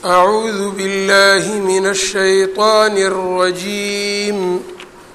أعوذ بالله من الشيطان الرجيم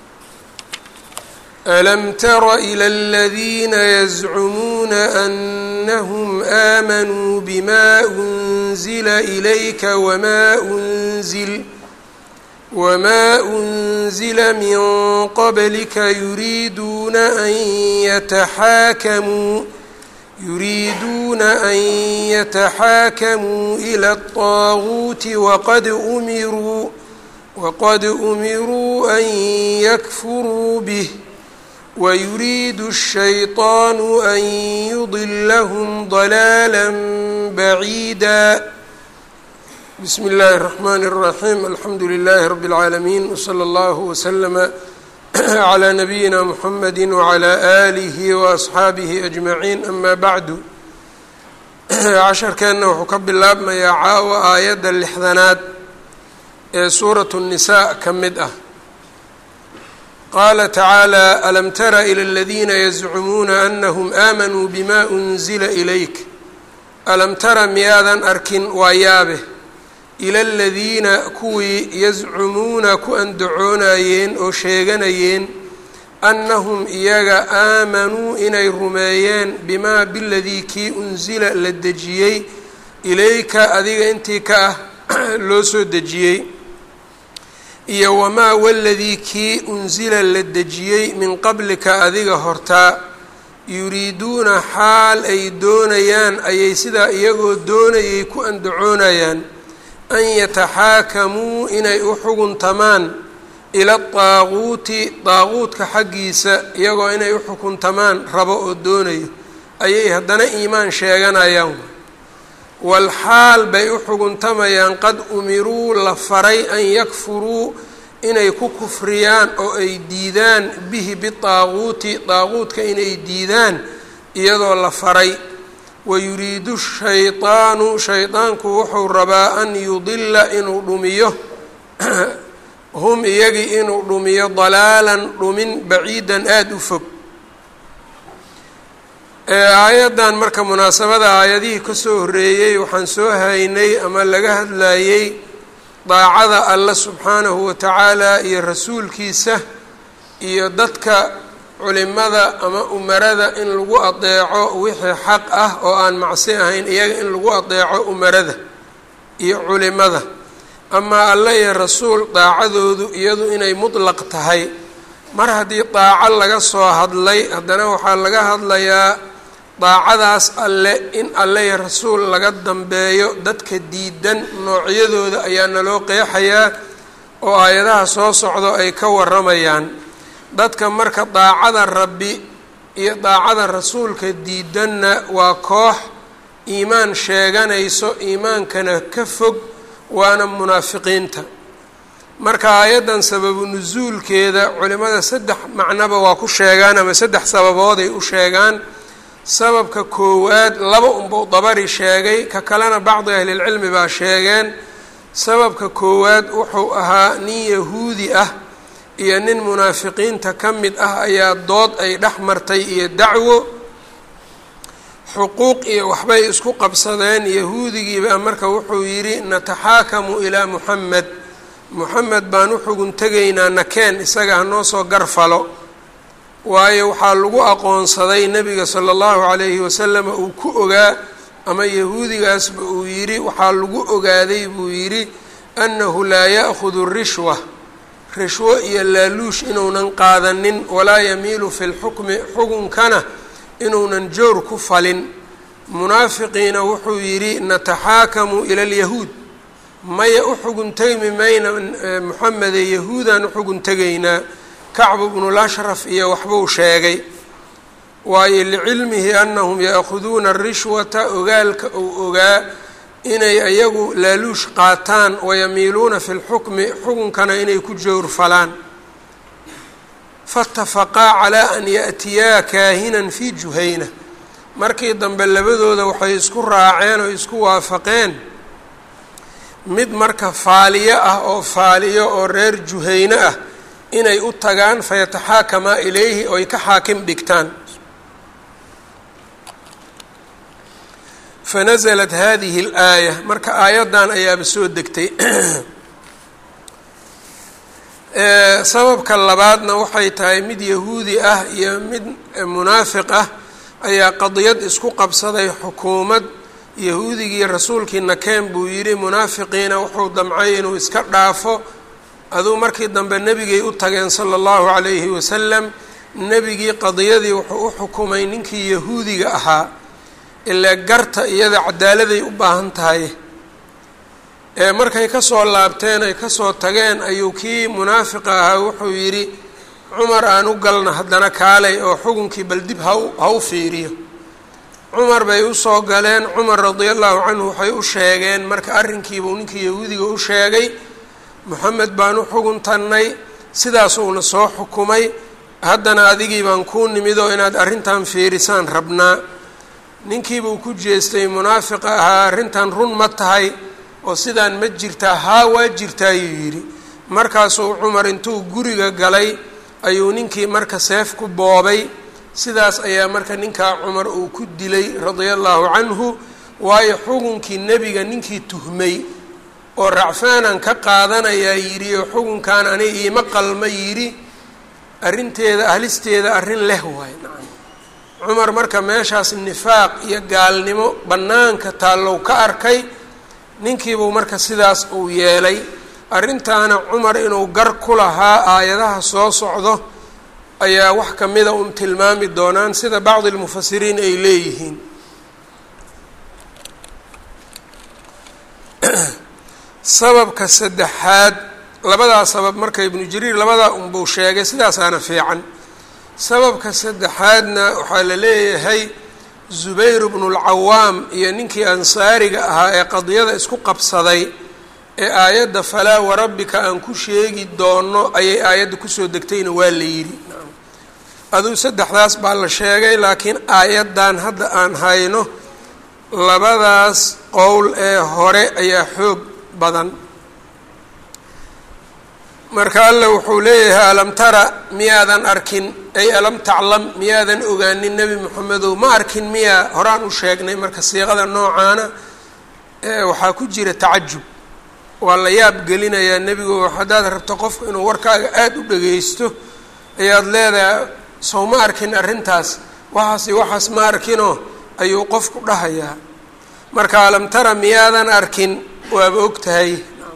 ألم تر إلى الذين يزعمون أنهم آمنوا بما أنزل إليك وما أنزل وما أنزل من قبلك يريدون أن يتحاكموا يريدون أن يتحاكموا إلى الطاغوت وقد أمروا وقد أمروا أن يكفروا به ويريد الشيطان أن يضلهم ضلالا بعيدا بسم الله الرحمن الرحيم الحمد لله رب العالمين وصلى الله وسلم على نبيina mحamedi وعlى آlihi وأصxaabihi أجmaعiin ama bacdu casharkeenna wuxuu ka bilaabmayaa caawa aayadda lixdanaad ee suuraة الnisaء ka mid ah qaala tacaalى alam tara إlى اladina yazcumuuna أnahm آmanuu bma أnzila إlayk alam tara miyaadan arkin waa yaabe ila aladiina kuwii yazcumuuna ku andacoonayeen oo sheeganayeen annahum iyaga aamanuu inay rumeeyeen bimaa biladii kii unsila la dejiyey ilayka adiga intii ka ah loo soo dejiyey iyo wamaa waladii kii unsila la dejiyey min qablika adiga hortaa yuriiduuna xaal ay doonayaan ayay sidaa iyagoo doonayay ku andacoonayaan an yataxaakamuu inay u xuguntamaan ila daaquuti daaquudka xaggiisa iyagoo inay u xukuntamaan rabo oo doonayo ayay haddana iimaan sheeganayaan walxaal bay u xuguntamayaan qad umiruu la faray an yakfuruu inay ku kufriyaan oo ay diidaan bihi bidaaquuti daaquudka inay diidaan iyadoo la faray wayuriidu shayطaanu shayطaanku wuxuu rabaa an yudila inuu dhumiyo hum iyagii inuu dhumiyo dalaalan dhumin baciidan aada u fog aayaddan marka munaasabada aayadihii kasoo horeeyey waxaan soo haynay ama laga hadlayey daacada alla subxaanahu wa tacaala iyo rasuulkiisa iyo dadka culimada ama umarada in lagu adeeco wixii xaq ah oo aan macsi ahayn iyaga in lagu adeeco umarada iyo culimada amaa alle iyo rasuul daacadoodu iyadu inay mutlaq tahay mar haddii daaco laga soo hadlay haddana waxaa laga hadlayaa daacadaas alle in alle iyo rasuul laga dambeeyo dadka diidan noocyadooda ayaa naloo qeexayaa oo aayadaha soo socdo ay ka waramayaan dadka marka daacada rabbi iyo daacada rasuulka diidanna waa koox iimaan sheeganayso iimaankana ka fog waana munaafiqiinta marka aayaddan sababu nusuulkeeda culimada saddex macnoba waa ku sheegaan ama saddex sababooday u sheegaan sababka koowaad laba unbau dabari sheegay ka kalena bacdi ahlilcilmi baa sheegeen sababka koowaad wuxuu ahaa nin yahuudi ah iyo nin munaafiqiinta ka mid ah ayaa dood ay dhex martay iyo dacwo xuquuq iyo waxbay isku qabsadeen yahuudigiibaa marka wuxuu yidhi nataxaakamu ilaa muxamed muxamed baan u xugun tegaynaa nakeen isaga hanoo soo garfalo waayo waxaa lagu aqoonsaday nebiga sala allahu calayhi wasalama uu ku ogaa ama yahuudigaasba uu yidhi waxaa lagu ogaaday buu yidhi annahu laa ya'khudu rishwa rishwo iyo laaluush inuunan qaadanin walaa yamiilu fi lxukmi xukunkana inuunan joor ku falin munaafiqiina wuxuu yidhi nataxaakamu ila alyahuud maya u xugun tegmi mayna moxamede yahuudaan u xugun tegaynaa kacbu bnulashraf iyo waxbuu sheegay waayo licilmihi anahum ya'khuduuna arishwata ogaalka uu ogaa inay ayagu laaluush qaataan wayamiiluuna fi lxukmi xukunkana inay ku jowrfalaan faatafaqaa calaa an ya'tiyaa kaahinan fii juhayna markii dambe labadooda waxay isku raaceen oo isku waafaqeen mid marka faaliyo ah oo faaliyo oo reer juhayne ah inay u tagaan fayataxaakamaa ilayhi oo ay ka xaakim dhigtaan fanaزlat hadihi اlaaya marka aayaddan ayaaba soo degtay sababka labaadna waxay tahay mid yahuudi ah iyo mid munaafiq ah ayaa qadiyad isku qabsaday xukuumad yahuudigii rasuulkii nakeen buu yidhi munaafiqiina wuxuu damcay inuu iska dhaafo aduu markii dambe nebigay u tageen sala allahu calayhi wasalam nebigii qadiyadii wuxuu u xukumay ninkii yahuudiga ahaa ilaa garta iyada cadaaladay u baahan tahay ee markay kasoo laabteen ay kasoo tageen ayuu kii munaafiqa ahaa wuxuu yidhi cumar aan u galna haddana kaalay oo xukunkii bal dib hau ha u fiiriyo cumar bay usoo galeen cumar radia allahu canhu waxay u sheegeen marka arrinkiibuu ninkii yahuudiga u sheegay moxamed baan u xuguntannay sidaasuuna soo xukumay haddana adigii baan kuu nimid oo inaad arrintan fiirisaan rabnaa ninkiibuu ku jeestay munaafiqa ahaa arrintan run ma tahay oo sidaan ma jirtaa haa waa jirtaa ayuu yidhi markaasuu cumar intuu guriga galay ayuu ninkii marka seef ku boobay sidaas ayaa marka ninkaa cumar uu ku dilay radia allahu canhu waayo xukunkii nebiga ninkii tuhmay oo racfaanaan ka qaadanayaa yidhi oo xukunkan ani iima qalma yidhi arrinteeda ahlisteeda arrin leh waay nacam cumar marka meeshaas nifaaq iyo gaalnimo bannaanka taallow ka arkay ninkiibuu marka sidaas uu yeelay arrintaana cumar inuu gar ku lahaa aayadaha soo socdo ayaa wax ka mida un tilmaami doonaan sida bacdi lmufasiriin ay leeyihiin sababka saddexaad labadaa sabab marka ibnu jariir labadaa unbuu sheegay sidaasaana fiican sababka saddexaadna waxaa la leeyahay zubayr bnu lcawaam iyo ninkii ansaariga ahaa ee qadiyada isku qabsaday ee aayadda falaa warabbika aan ku sheegi doono ayay aayadda kusoo degtayna waa la yidhi aduu saddexdaas baa la sheegay laakiin aayaddan hadda aan hayno labadaas qowl ee hore ayaa xoog badan marka alla wuxuu leeyahay alam tara miyaadan arkin ay alam taclam miyaadan ogaanin nebi moxamedow ma arkin miyaa horaan u sheegnay marka siiqada noocaana waxaa ku jira tacajub waa la yaab gelinayaa nebigu haddaad rabto qofku inuu warkaaga aada u dhageysto ayaad leedahay sow ma arkin arrintaas waxaasi waxaas ma arkinoo ayuu qofku dhahayaa marka alam tara miyaadan arkin waaba og tahay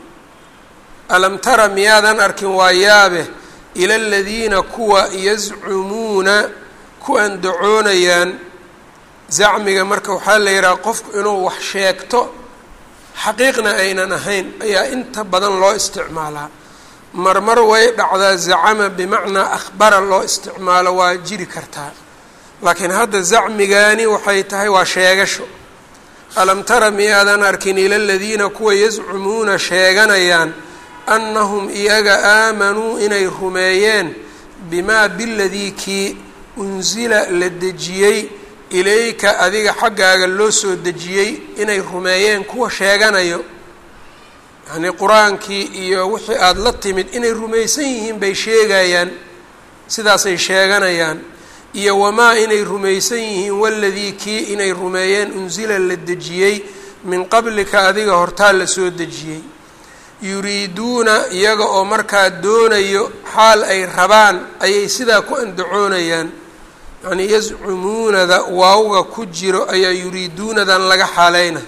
alam tara miyaadan arkin waa yaabe ila aladiina kuwa yazcumuuna ku andacoonayaan zacmiga marka waxaa la yidhaha qofku inuu wax sheegto xaqiiqna aynan ahayn ayaa inta badan loo isticmaalaa marmar way dhacdaa zacama bimacnaa akhbara loo isticmaalo waa jiri kartaa laakiin hadda zacmigaani waxay tahay waa sheegasho alam tara miyaadan arkin ila aladiina kuwa yazcumuuna sheeganayaan annahum iyaga aamanuu inay rumeeyeen bimaa biladii kii unsila la dejiyey ilayka adiga xaggaaga loo soo dejiyey inay rumeeyeen kuwa sheeganayo yacnii qur-aankii iyo wixii aada la timid inay rumaysan yihiin bay sheegayaan sidaasay sheeganayaan iyo wamaa inay rumaysan yihiin waladii kii inay rumeeyeen unsila la dejiyey min qablika adiga hortaa la soo dejiyey yuriiduuna iyaga oo markaa doonayo xaal ay rabaan ayay sidaa ku andacoonayaan yacnii yazcumuunada waawga ku jiro ayaa yuriiduunadan laga xaaleyna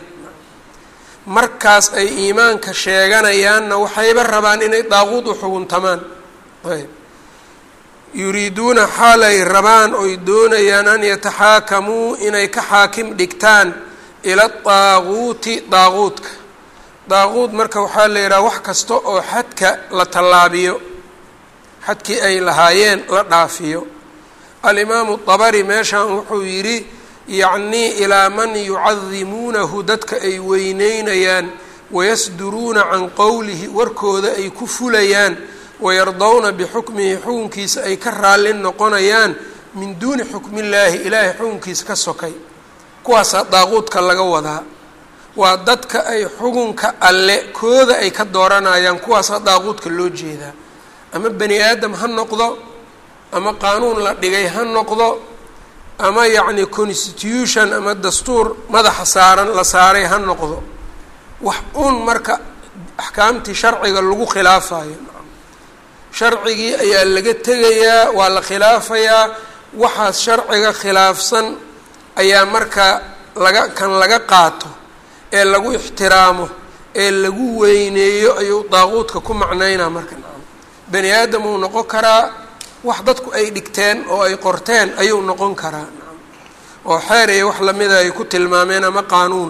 markaas ay iimaanka sheeganayaanna waxayba rabaan inay daaquud u xuguntamaan ayb yuriiduuna xaal ay rabaan oy doonayaan an yataxaakamuu inay ka xaakim dhigtaan ila daaquuti daaquudka daaquud marka waxaa la yidhaha wax kasta oo xadka la tallaabiyo xadkii ay lahaayeen la dhaafiyo alimaamu dabari meeshan wuxuu yidhi yacnii ilaa man yucadimuunahu dadka ay weyneynayaan wayasduruuna can qowlihi warkooda ay ku fulayaan wayardowna bixukmihi xukunkiisa ay ka raallin noqonayaan min duuni xukmillaahi ilaahay xukunkiisa ka sokay kuwaasaa daaquudka laga wadaa waa dadka ay xukunka alle kooda ay ka dooranayaan kuwaasaa daaquudka loo jeedaa ama bani aadam ha noqdo ama qaanuun la dhigay ha noqdo ama yacni constitution ama dastuur madaxa saaran la saaray ha noqdo wax un marka axkaamtii sharciga lagu khilaafayo sharcigii ayaa laga tegayaa waa la khilaafayaa waxaas sharciga khilaafsan ayaa marka laga kan laga qaato ee lagu ixtiraamo ee lagu weyneeyo ayuu daaquudka ku macnaynaa marka bani aadam uu noqon karaa wax dadku ay dhigteen oo ay qorteen ayuu noqon karaa oo xeer iyo wax lamida ay ku tilmaameen ama qaanuun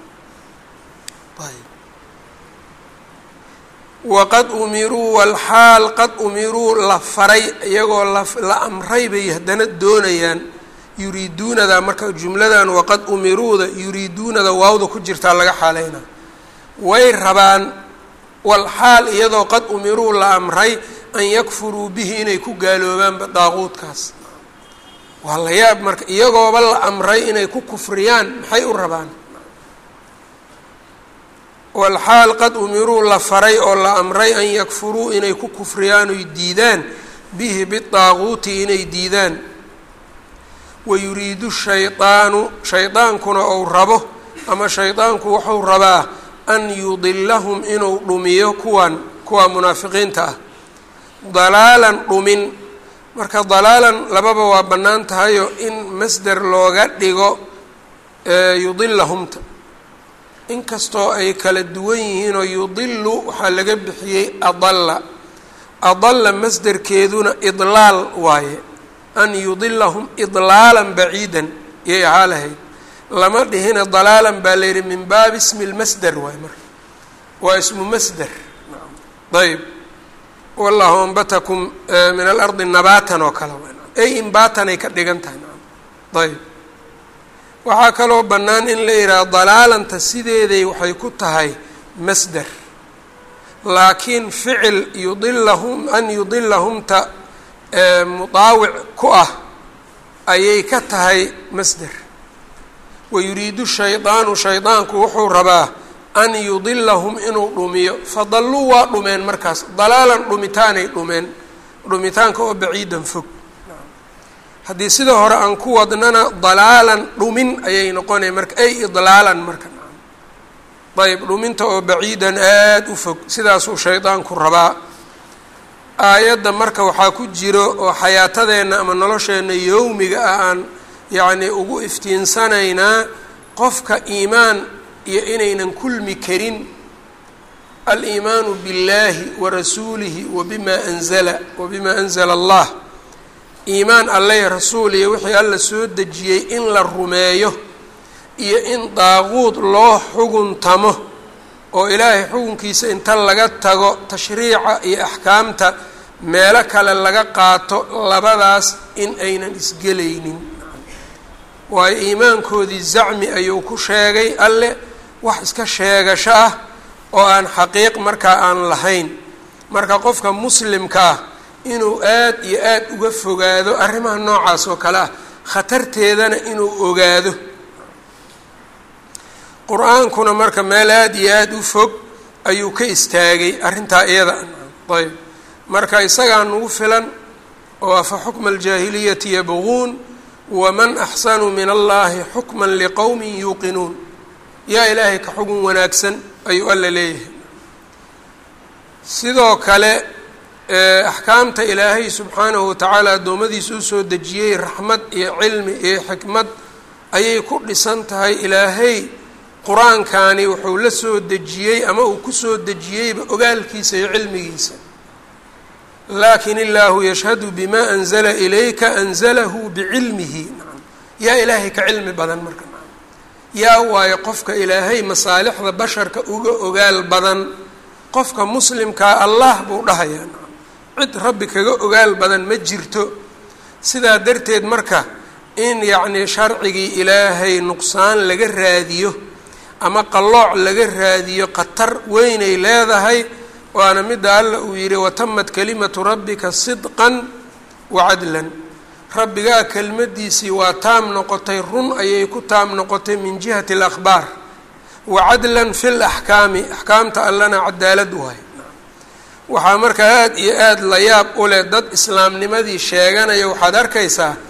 waqad umiruu walxaal qad umiruu la faray iyagoo la amray bay haddana doonayaan yuriiduunada marka jumladan waqad umiruuda yuriiduunada waawda ku jirtaa laga xaaleynaa way rabaan walxaal iyadoo qad umiruu la amray an yakfuruu bihi inay ku gaaloobaanba daaquudkaas waa la yaab marka iyagooba la amray inay ku kufriyaan maxay u rabaan walxaal qad umiruu la faray oo la amray an yakfuruu inay ku kufriyaan oy diidaan bihi bidaaquuti inay diidaan wayuriidu shaydaanu shaydaankuna ou rabo ama shaydaanku wuxuu rabaa an yudilahum inuu dhumiyo kuwan kuwa munaafiqiinta ah dalaalan dhumin marka dalaalan lababa waa bannaan tahayo in masder looga dhigo yudilahumta inkastoo ay kala duwan yihiinoo yudilu waxaa laga bixiyey adalla adalla masderkeeduna idlaal waaye an yudilahum idlaalan baciidan yay ahaa lahayd lama dhihina dalaalan baa la yidhi min baabi ismi lmasder waay marka waa ismu masder ayb wallahu ambatakum min alardi nabaatan oo kale ay imbaatanay ka dhigan tahay ayb waxaa kaloo bannaan in la yidhaha dalaalanta sideeday waxay ku tahay masder laakiin ficil yudilahum an yudilahumta mudaawic ku ah ayay ka tahay masder wayuriidu shaydaanu shaydaanku wuxuu rabaa an yudilahum inuu dhumiyo fadalluu waa dhumeen markaas dalaalan dhumitaanay dhumeen dhumitaanka oo baciidan fog haddii sida hore aan ku wadnana dalaalan dhumin ayay noqonaya marka ay idlaalan marka ayb dhuminta oo baciidan aada u fog sidaasuu shaydaanku rabaa aayadda marka waxaa ku jiro oo xayaatadeenna ama nolosheenna yowmiga ah aan yacni ugu iftiinsanaynaa qofka iimaan iyo inaynan kulmi karin aliimaanu biاllaahi wa rasuulihi wa bima anzala wa bima anzala allah iimaan alleh rasuul iyo wixii alla soo dejiyey in la rumeeyo iyo in daaquud loo xuguntamo oo ilaahay xukunkiisa inta laga tago tashriica iyo axkaamta meelo kale laga qaato labadaas in aynan isgelaynin waayo iimaankoodii zacmi ayuu ku sheegay alle wax iska sheegasho ah oo aan xaqiiq markaa aan lahayn marka qofka muslimka ah inuu aad iyo aad uga fogaado arrimaha noocaas oo kale ah khatarteedana inuu ogaado qur-aankuna marka meel aada iyo aada u fog ayuu ka istaagay arrintaa iyada ayb marka isagaa nagu filan oo afa xukma aljaahiliyati yabquun waman axsanu min allahi xukma liqowmin yuuqinuun yaa ilaahay ka xugun wanaagsan ayuu alla leeyahay sidoo kale axkaamta ilaahay subxaanahu watacaala addoommadiisa usoo dejiyey raxmad iyo cilmi iyo xikmad ayay ku dhisan tahay ilaahay qur-aankani wuxuu la soo dejiyey ama uu kusoo dejiyeyba ogaalkiisa iyo cilmigiisa laakin illaahu yashhadu bima anzala ilayka anzalahu bicilmihi yaa ilaahay ka cilmi badan marka yaa waayo qofka ilaahay masaalixda basharka uga ogaal badan qofka muslimkaa allah buu dhahayaa cid rabbi kaga ogaal badan ma jirto sidaa darteed marka in yacnii sharcigii ilaahay nuqsaan laga raadiyo ama qallooc laga raadiyo khatar weynay leedahay waana midda alla uu yidhi watamad kalimatu rabbika sidqan wa cadlan rabbigaa kelmaddiisii waa taam noqotay run ayay ku taam noqotay min jihati alakhbaar wa cadlan fi laxkaami axkaamta allana cadaalad waay waxaa markaa aada iyo aada la yaab u leh dad islaamnimadii sheeganaya waxaad arkaysaa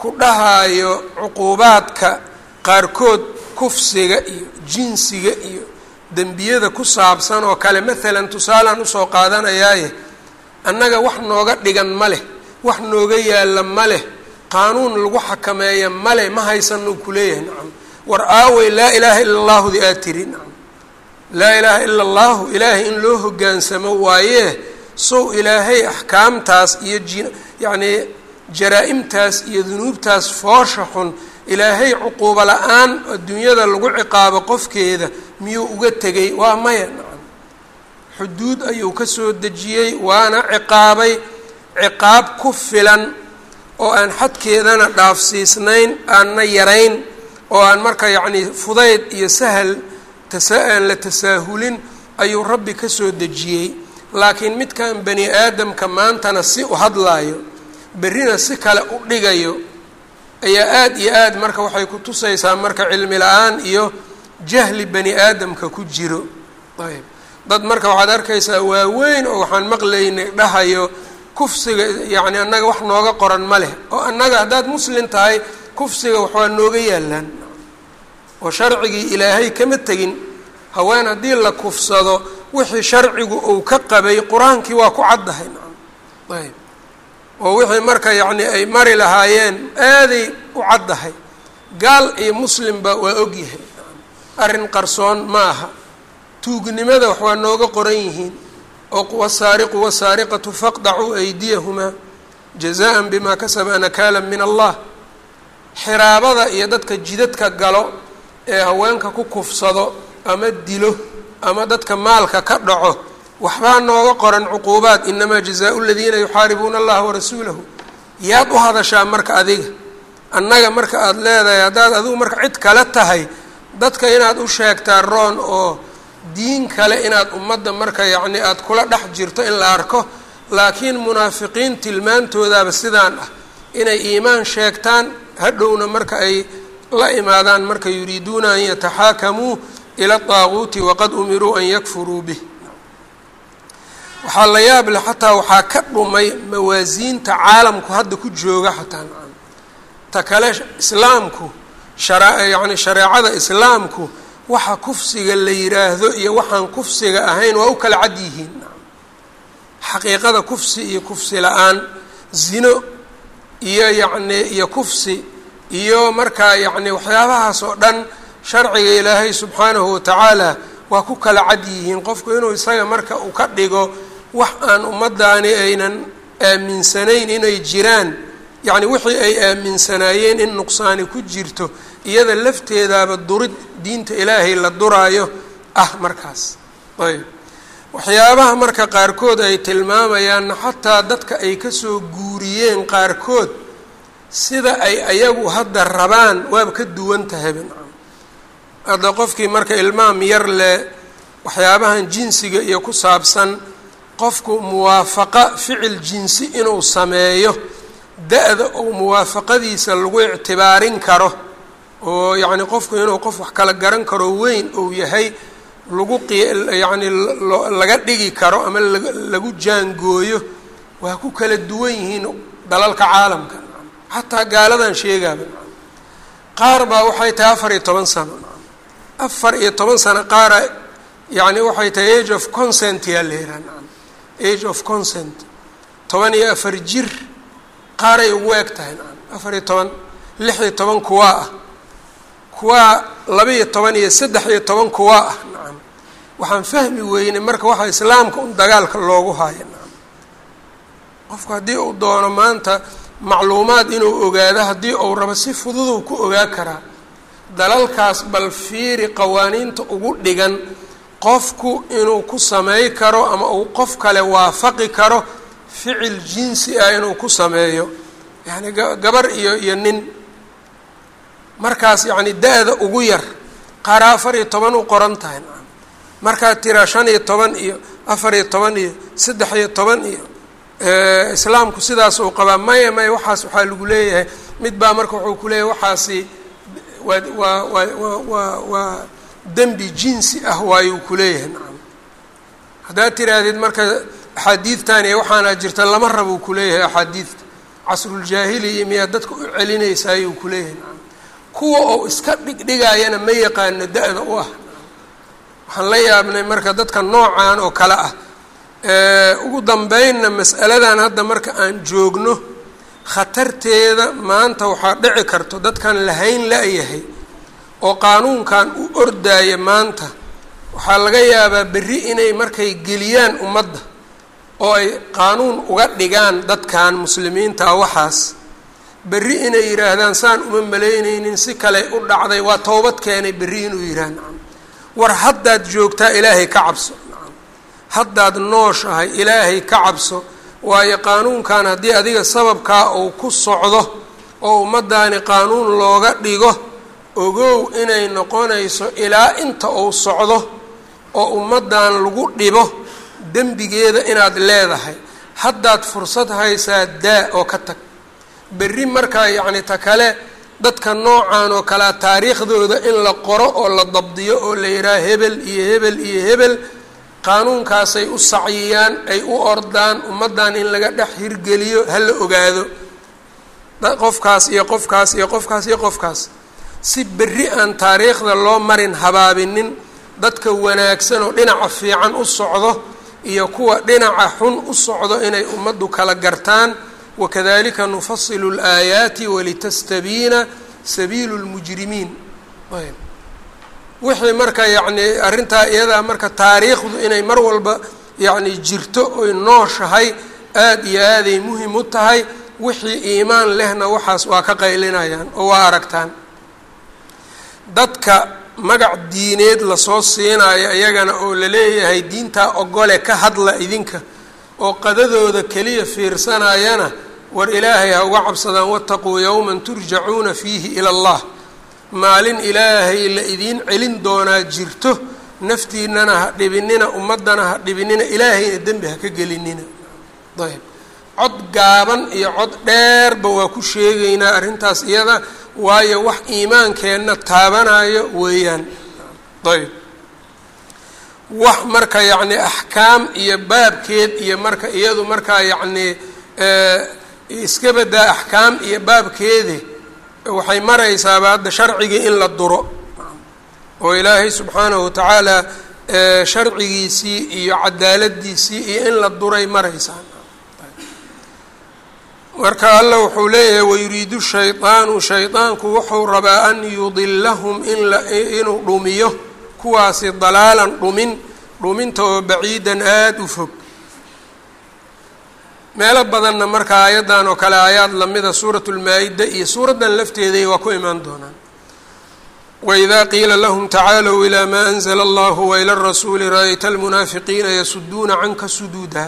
ku dhahaayo cuquubaadka qaarkood kufsiga iyo jinsiga iyo dembiyada ku saabsan oo kale maalan tusaalaan usoo qaadanayaaye annaga wax nooga dhigan ma leh wax nooga yaalla ma leh qaanuun lagu xakameeya ma leh ma haysanuu ku leeyahay nacam war aawey laa ilaaha ila allaahudi aad tiri nacam laa ilaaha ila allahu ilaahay in loo hoggaansamo waayee sow ilaahay axkaamtaas iyo ji yacnii jaraa-imtaas iyo dunuubtaas foosha xun ilaahay cuquubo la-aan adduunyada lagu ciqaabo qofkeeda miyuu uga tegay waa maya nacam xuduud ayuu ka soo dejiyey waana ciqaabay ciqaab ku filan oo aan xadkeedana dhaafsiisnayn aanna yarayn oo aan marka yacnii fudayd iyo sahal tasa aan la tasaahulin ayuu rabbi ka soo dejiyey laakiin midkan bani aadamka maantana si u hadlaayo berrina si kale u dhigayo ayaa aada iyo aad marka waxay ku tusaysaa marka cilmi la-aan iyo jahli bani aadamka ku jiro ayb dad marka waxaad arkaysaa waaweyn oo waxaan maqlaynay dhahayo kufsiga yacni annaga wax nooga qoran ma leh oo annaga haddaad muslim tahay kufsiga waxwaa nooga yaalaan oo sharcigii ilaahay kama tegin haween haddii la kufsado wixii sharcigu uu ka qabay qur-aankii waa ku caddahay nacam ayb oo wixii marka yacni ay mari lahaayeen aaday u caddahay gaal iyo muslimba waa ogyahay arrin qarsoon ma aha tuugnimada wax waa nooga qoran yihiin oo wasaariqu wasaariqatu faqdacuu aydiyahumaa jazaan bimaa kasaba nakaala min allah xiraabada iyo dadka jidadka galo ee haweenka ku kufsado ama dilo ama dadka maalka ka dhaco waxbaa nooga qoran cuquubaad inamaa jazaau ladiina yuxaaribuuna allaha warasuulahu yaad u hadashaa marka adiga annaga marka aada leedahay haddaad adigu marka cid kale tahay dadka inaad u sheegtaa roon oo diin kale inaad ummadda marka yacni aada kula dhex jirto in la arko laakiin munaafiqiin tilmaantoodaaba sidaan ah inay iimaan sheegtaan hadhowna marka ay la imaadaan marka yuriiduuna an yataxaakamuu ila daaguuti waqad umiruu an yakfuruu bih waxaa la yaab leh xataa waxaa ka dhumay mawaasiinta caalamku hadda ku jooga xataa nacam ta kale islaamku shara yacni shareecada islaamku waxa kufsiga la yiraahdo iyo waxaan kufsiga ahayn waa u kala cad yihiin nacam xaqiiqada kufsi iyo kufsi la-aan zino iyo yacni iyo kufsi iyo markaa yacni waxyaabahaas oo dhan sharciga ilaahay subxaanahu watacaala waa ku kala cad yihiin qofku inuu isaga marka uu ka dhigo wax aan ummaddaani aynan aaminsanayn inay jiraan yacni wixii ay aaminsanaayeen in nuqsaani ku jirto iyada lafteedaaba durid diinta ilaahay la duraayo ah markaas ayb waxyaabaha marka qaarkood ay tilmaamayaanna xataa dadka ay kasoo guuriyeen qaarkood sida ay ayagu hadda rabaan waaba ka duwan tahayba nacam hadda qofkii marka ilmaam yar leh waxyaabahan jinsiga iyo ku saabsan qofku muwaafaqa ficil jinsi inuu sameeyo da-da ou muwaafaqadiisa lagu ictibaarin karo oo yacni qofku inuu qof wax kala garan karo weyn ou yahay lagu qi yacni laga dhigi karo ama lagu jaangooyo waa ku kala duwan yihiin dalalka caalamka xataa gaaladan sheegaaba qaar baa waxay tahay afar iyo toban sano afar iyo toban sano qaara yacni waxay tahay age of consent yaa la yihaha nacam age of consent toban iyo afar jir qaaray ugu eg tahay nacam afar iyo toban lix iyo toban kuwaa ah kuwaa laba iyo toban iyo saddex iyo toban kuwaa ah nacam waxaan fahmi weynay marka waxaa islaamka un dagaalka loogu haayo nacam qofku haddii uu doono maanta macluumaad inuu ogaado haddii uu rabo si fududuu ku ogaa karaa dalalkaas bal fiiri qawaaniinta ugu dhigan qofku inuu ku samey karo ama uu qof kale waafaqi karo ficil jinsi ah inuu ku sameeyo yacni gabar iyo iyo nin markaas yacni da-da ugu yar qaara afar iyo toban u qoran tahay nacam markaad tiraa shan iyo toban iyo afar iyo toban iyo saddex iyo toban iyo islaamku sidaas uu qabaa maya maya waxaas waxaa lagu leeyahay mid baa marka wuxuu ku leeyahay waxaasi waa waa waa waa waa waa dembi jinsi ah waayuu kuleeyahay nacam haddaad tiraahdid marka axaadiidtan iyo waxaana jirta lama rabuu kuleeyahay axaadiidta casruljaahiliya miyaa dadka u celinaysaayuu kuleeyahay kuwa oo iska dhigdhigayana ma yaqaano da-da u ah waxaan la yaabnay marka dadka noocan oo kale ah ugu dambeynna mas'aladan hadda marka aan joogno khatarteeda maanta waxaa dhici karto dadkan lahayn la-yahay oo qaanuunkan u ordaaya maanta waxaa laga yaabaa berri inay markay geliyaan ummadda oo ay qaanuun uga dhigaan dadkan muslimiinta ah waxaas berri inay yidhaahdaan saan uma malaynaynin si kale u dhacday waa towbad keenay berri inuu yidhaah nacam war haddaad joogtaa ilaahay ka cabso nacam haddaad nooshahay ilaahay ka cabso waayo qaanuunkan haddii adiga sababkaa uu ku socdo oo ummaddaani qaanuun looga dhigo ogow inay noqonayso ilaa inta uu socdo oo ummaddan lagu dhibo dembigeeda inaad leedahay haddaad fursad haysaa daa oo ka tag berri markaa yacni ta kale dadka noocan oo kalea taariikhdooda in la qoro oo la dabdiyo oo la yidhaha hebel iyo hebel iyo hebel qaanuunkaasay u sacyiyaan ay u ordaan ummaddan in laga dhex hirgeliyo ha la ogaado qofkaas iyo qofkaas iyo qofkaas iyo qofkaas si berri aan taariikhda loo marin habaabinin dadka wanaagsan oo dhinaca fiican u socdo iyo kuwa dhinaca xun u socdo inay ummaddu kala gartaan wakadalika nufasilu اlaayaati walitastabiina sabiilu اlmujrimiin wixii marka yacni arrintaa iyadaa marka taariikhdu inay mar walba yacni jirto oy nooshahay aada iyo aaday muhim u tahay wixii iimaan lehna waxaas waa ka qaylinayaan oo waa aragtaan dadka magac diineed lasoo siinayo iyagana oo la leeyahay diintaa ogole ka hadla idinka oo qadadooda keliya fiirsanayana war ilaahay ha uga cabsadaan wataquu yowman turjacuuna fiihi ila allah maalin ilaahay la idiin celin doonaa jirto naftiinana ha dhibinina ummaddana ha dhibinina ilaahayna dembi ha ka gelinina ayb cod gaaban iyo cod dheerba waa ku sheegaynaa arrintaas iyada waayo wax iimaankeenna taabanayo weeyaan ayb wax marka yacni axkaam iyo baabkeed iyo marka iyadu markaa yacni iska badaa axkaam iyo baabkeedi waxay maraysaaba hadda sharcigii in la duro oo ilaahay subxaanahu watacaala sharcigiisii iyo cadaaladiisii iyo in la duray maraysaa marka alla wuxuu leeyahay wayuriidu shaydaanu shaydaanku wuxuu rabaa an yudilahum ininuu dhumiyo kuwaasi dalaalan dhumin dhuminta oo baciidan aada u fog meelo badanna marka aayaddan oo kale aayaad lamida suurat lmaa-ida iyo suuraddan lafteeday waa ku imaan doonaan wإida qiila lahm tacaalw ilى ma أnzla اllah wailى الrasuuli ra-yta اlmunaafiqiina yasuduuna canka suduuda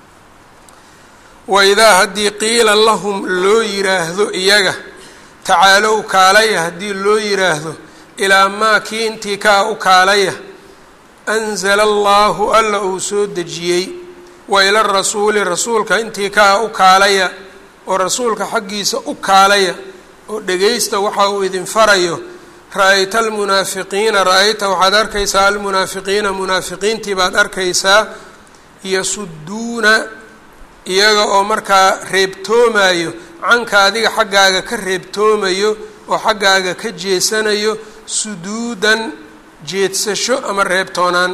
waidaa haddii qiila lahum loo yiraahdo iyaga tacaalow kaalaya haddii loo yiraahdo ilaa maa kii intii kaa u kaalaya anzala allahu alla uu soo dejiyey wa ila rasuuli rasuulka intii kaa u kaalaya oo rasuulka xaggiisa u kaalaya oo dhegaysta waxa uu idin farayo ra-ayta almunaafiqiina ra-ayta waxaad arkaysaa almunaafiqiina munaafiqiintii baad arkaysaa yasuduuna iyaga oo markaa reebtoomayo canka adiga xaggaaga ka reebtoomayo oo xaggaaga ka jeesanayo suduudan jeedsasho ama reebtoonaan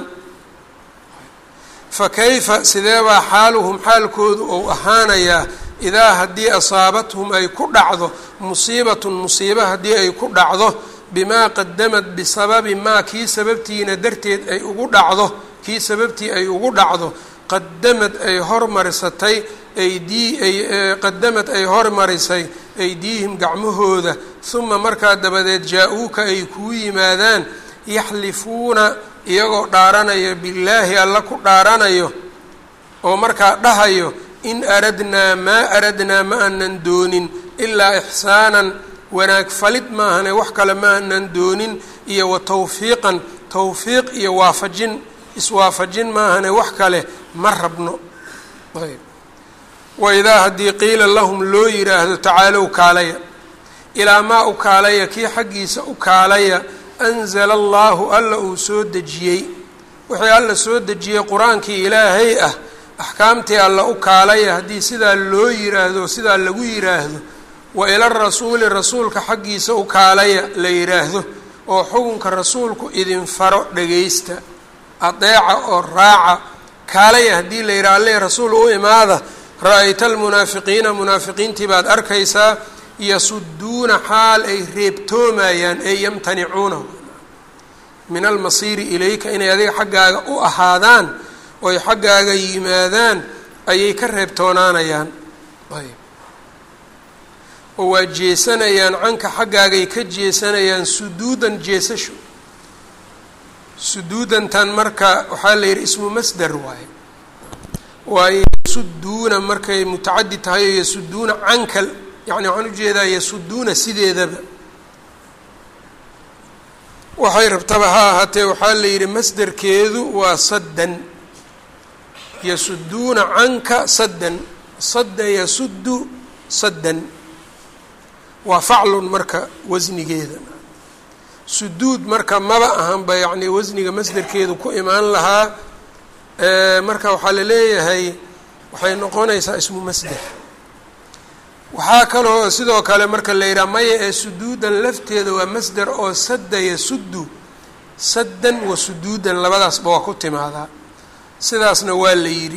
fa kayfa sideebaa xaaluhum xaalkoodu ou ahaanayaa idaa haddii asaabathum ay ku dhacdo musiibatun musiibo haddii ay ku dhacdo bimaa qadamad bisababi maa kii sababtiina darteed ay ugu dhacdo kii sababtii ay ugu dhacdo qadamad ay hormarisatay aydii ay qadamad ay hormarisay aydiihim gacmahooda huma markaa dabadeed jaa-uuka ay kuu yimaadaan yaxlifuuna iyagoo dhaaranayo billaahi alla ku dhaaranayo oo markaa dhahayo in aradnaa maa aradnaa ma aanan doonin ilaa ixsaanan wanaag falid maahane wax kale ma aanan doonin iyo wa tawfiiqan tawfiiq iyo waafajin iswaafajin maahane wax kale ma rabno ayb waidaa haddii qiila lahum loo yiraahdo tacaalow kaalaya ilaa maa u kaalaya kii xaggiisa u kaalaya anzala allaahu alla uu soo dejiyey wixii alla soo dejiyey qur-aankii ilaahay ah axkaamtii alla u kaalaya haddii sidaa loo yiraahdo sidaa lagu yiraahdo wa ila rasuuli rasuulka xaggiisa u kaalaya la yiraahdo oo xukunka rasuulku idin faro dhagaysta adeeca oo raaca kaalaya haddii la yidhaha alle rasuul u imaada ra-ayta almunaafiqiina munaafiqiintii baad arkaysaa yasuduuna xaal ay reebtoomayaan ee yamtanicuuna min almasiiri ilayka inay adiga xaggaaga u ahaadaan oy xaggaaga yimaadaan ayay ka reebtoonaanayaan ayb oo waa jeesanayaan canka xaggaagay ka jeesanayaan suduudan jeesasho suduudantan marka waxaa la yidhi ismu masder waaye waayo yasuduuna markay mutacadi tahay oo yasuduuna canka yani waxaan ujeedaa yasuduuna sideedaba waxay rabtaba ha ahaatee waxaa la yidhi masderkeedu waa saddan yasuduuna canka saddan sadda yasuddu saddan waa faclun marka wasnigeeda suduud marka maba ahanba yacni wasniga masderkeedu ku imaan lahaa marka waxaa la leeyahay waxay noqonaysaa ismu masder waxaa kaloo sidoo kale marka la yidhaha maya ee suduudan lafteeda waa masder oo sadda yasuddu saddan wa suduudan labadaasba waa ku timaadaa sidaasna waa la yidhi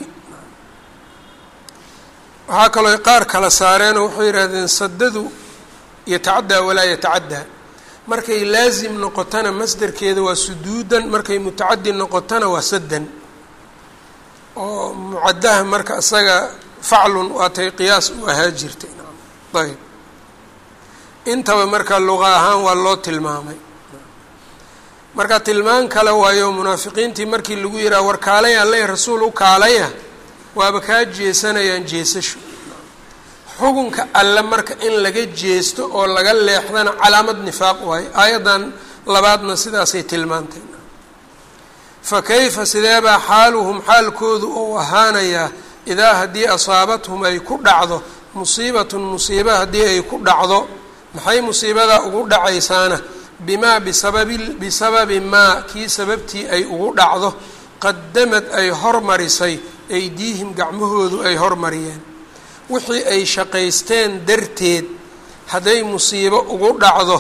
waxaa kaloo qaar kala saareenoo waxay yidhahdeen saddadu yatacaddaa walaa yatacaddaa markay laasim noqotana masderkeeda waa suduudan markay mutacadi noqotana waa saddan oo mucadaha marka isaga faclun waatay qiyaas u ahaa jirtay ayb intaba marka luqa ahaan waa loo tilmaamay marka tilmaan kale waayo munaafiqiintii markii lagu yidhaha war kaalay alle rasuul u kaalaya waaba kaa jeesanayaan jeesasho xukunka alle marka in laga jeesto oo laga leexdana calaamad nifaaq waayo aayaddan labaadna sidaasay tilmaantay fa kayfa sideebaa xaaluhum xaalkoodu ou ahaanayaa idaa haddii asaabathum ay ku dhacdo musiibatun musiiba haddii ay ku dhacdo maxay musiibadaa ugu dhacaysaana bimaa bisababi bisababi maa kii sababtii ay ugu dhacdo qadamad ay hormarisay aydiihim gacmahoodu ay hormariyeen wixii ay shaqaysteen darteed hadday musiibo ugu dhacdo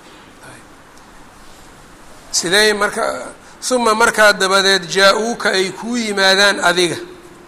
sidee marka uma markaa dabadeed jaa-uuka ay kuu yimaadaan adiga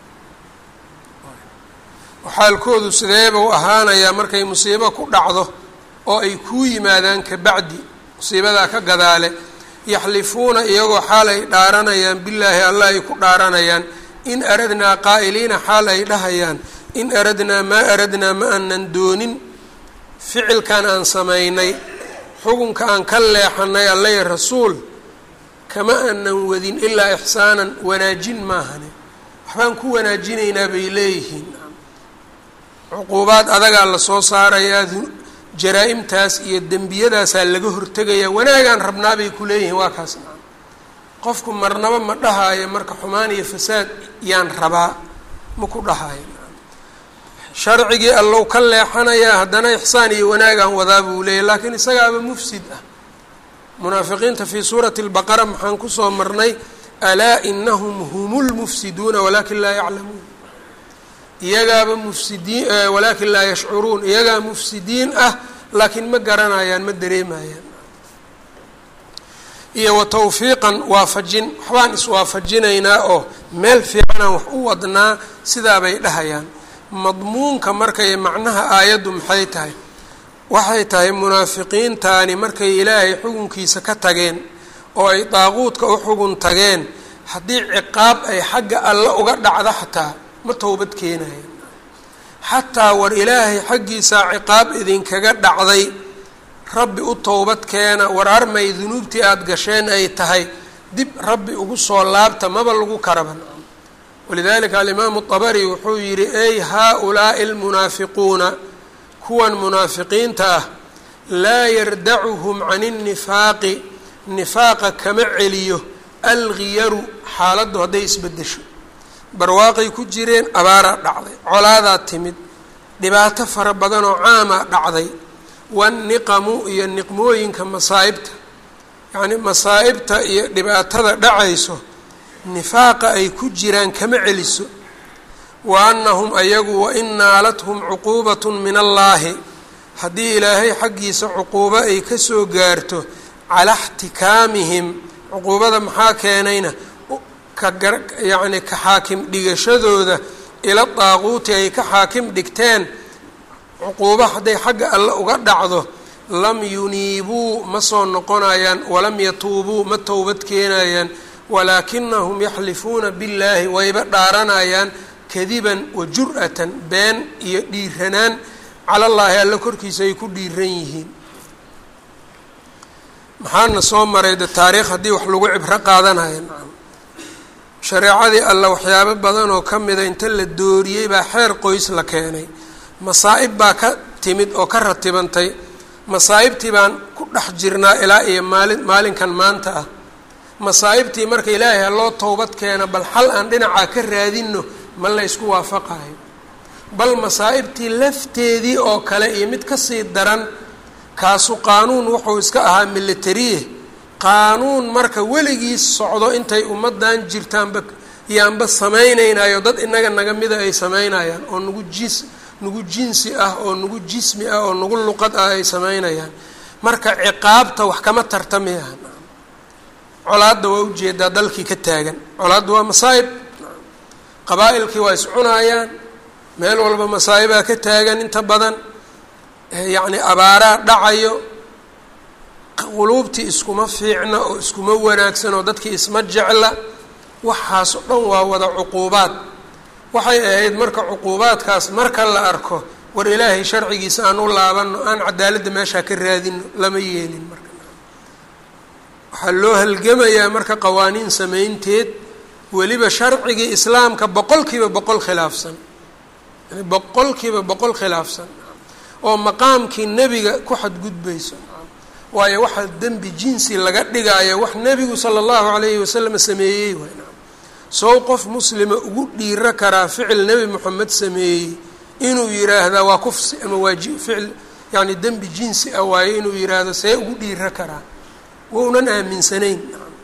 xaalkoodu sideeba u ahaanayaa markay musiibo ku dhacdo oo ay kuu yimaadaan ka bacdi musiibadaa ka gadaale yaxlifuuna iyagoo xaal ay dhaaranayaan bilaahi allah ay ku dhaaranayaan in aradnaa qaa'iliina xaal ay dhahayaan in aradnaa maa aradnaa ma aanan doonin ficilkan aan samaynay xukunka aan ka leexanay allay rasuul kama aanan wadin ilaa ixsaanan wanaajin maahane waxbaan ku wanaajinaynaa bay leeyihiin cuquubaad adagaa lasoo saarayaa jaraa-imtaas iyo dembiyadaasaa laga hortegayaa wanaagaan rabnaabay ku leeyihiin waa kaas maa qofku marnaba ma dhahaayo marka xumaan iyo fasaad yaan rabaa ma ku dhahaayo sharcigii allow ka leexanayaa haddana ixsaan iyo wanaagaan wadaa buu leeyahy laakiin isagaaba mufsid ah munaafiqiinta fii suurati lbaqara maxaan kusoo marnay alaa inahum hum lmufsiduuna walaakin laa yaclamuun iyagaaba mufsidiin walaakin laa yashcuruun iyagaa mufsidiin ah laakiin ma garanayaan ma dareemayaan iyo wa tawfiiqan waafajin waxbaan iswaafajinaynaa oo meel fiicanaan wax u wadnaa sidaabay dhahayaan madmuunka markay macnaha aayaddu maxay tahay waxay tahay munaafiqiintaani markay ilaahay xukunkiisa ka tageen oo ay daaquudka u xugun tageen haddii ciqaab ay xagga alle uga dhacdo xataa ma towbad keenayan xataa war ilaahay xaggiisaa ciqaab idinkaga dhacday rabbi u towbad keena war armay dunuubtii aada gasheen ay tahay dib rabbi ugu soo laabta maba lagu karaban walidalika alimaamu dabari wuxuu yidhi ey haa-ulaa'i almunaafiquuna kuwan munaafiqiinta ah laa yardacuhum can innifaaqi nifaaqa kama celiyo alghiyaru xaaladdu hadday isbedesho barwaaqay ku jireen abaaraa dhacday colaadaa timid dhibaato fara badanoo caamaa dhacday wanniqamu iyo niqmooyinka masaa'ibta yacnii masaa'ibta iyo dhibaatada dhacayso nifaaqa ay ku jiraan kama celiso wa annahum ayagu wain naalathum cuquubatun min allaahi haddii ilaahay xaggiisa cuquubo ay ka soo gaarto calaa xtikaamihim cuquubada maxaa keenayna kayacni ka xaakim dhigashadooda ila daaquuti ay ka xaakim dhigteen cuquubo hadday xagga alle uga dhacdo lam yuniibuu ma soo noqonayaan walam yatuubuu ma towbad keenayaan walaakinahum yaxlifuuna billaahi wayba dhaaranayaan kadiban wa jur-atan been iyo dhiiranaan calallaahi alle korkiisa ay ku dhiiran yihiin maxaana soo maray de taariikh haddii wax lagu cibro qaadanaya nacam shareecadii alle waxyaabo badan oo ka mida inta la dooriyey baa xeer qoys la keenay masaa'ib baa ka timid oo ka ratibantay masaa'ibtii baan ku dhex jirnaa ilaa iyo maalin maalinkan maanta ah masaa'ibtii marka ilaahay ha loo towbad keena bal xal aan dhinacaa ka raadinno ma la ysku waafaqayo bal masaa'ibtii lafteedii oo kale iyo mid kasii daran kaasu qaanuun wuxuu iska ahaa militariye qaanuun marka weligiis socdo intay ummaddan jirtaanba yaanba samaynaynayo dad inaga naga mida ay samaynayaan oo nagu jis nagu jinsi ah oo nagu jismi ah oo nagu luqad ah ay samaynayaan marka ciqaabta wax kama tartamiyaha colaadda waa ujeedaa dalkii ka taagan colaadda waa masaa'ib qabaa-ilkii waa iscunaayaan meel walba masaa'ibaa ka taagan inta badan yacni abaaraa dhacayo quluubtii iskuma fiicna oo iskuma wanaagsan oo dadkii isma jecla waxaas o dhan waa wada cuquubaad waxay ahayd marka cuquubaadkaas marka la arko war ilaahay sharcigiisa aan u laabano aan cadaaladda meeshaa ka raadino lama yeelin marka waxaa loo halgamayaa marka qawaaniin samaynteed weliba sharcigii islaamka boqol kiiba boqol khilaafsan yani boqol kiiba boqol khilaafsan oo maqaamkii nebiga ku xadgudbayso waayo waxaa dembi jinsi laga dhigaayo wax nebigu sala allahu calayhi wasalam sameeyey waay sow qof muslima ugu dhiiro karaa ficil nebi moxamed sameeyey inuu yiraahdaa waa kufsi ama waa ficil yani dembi jinsi ah waayo inuu yiraahdo see ugu dhiiro karaa wounan aaminsanayn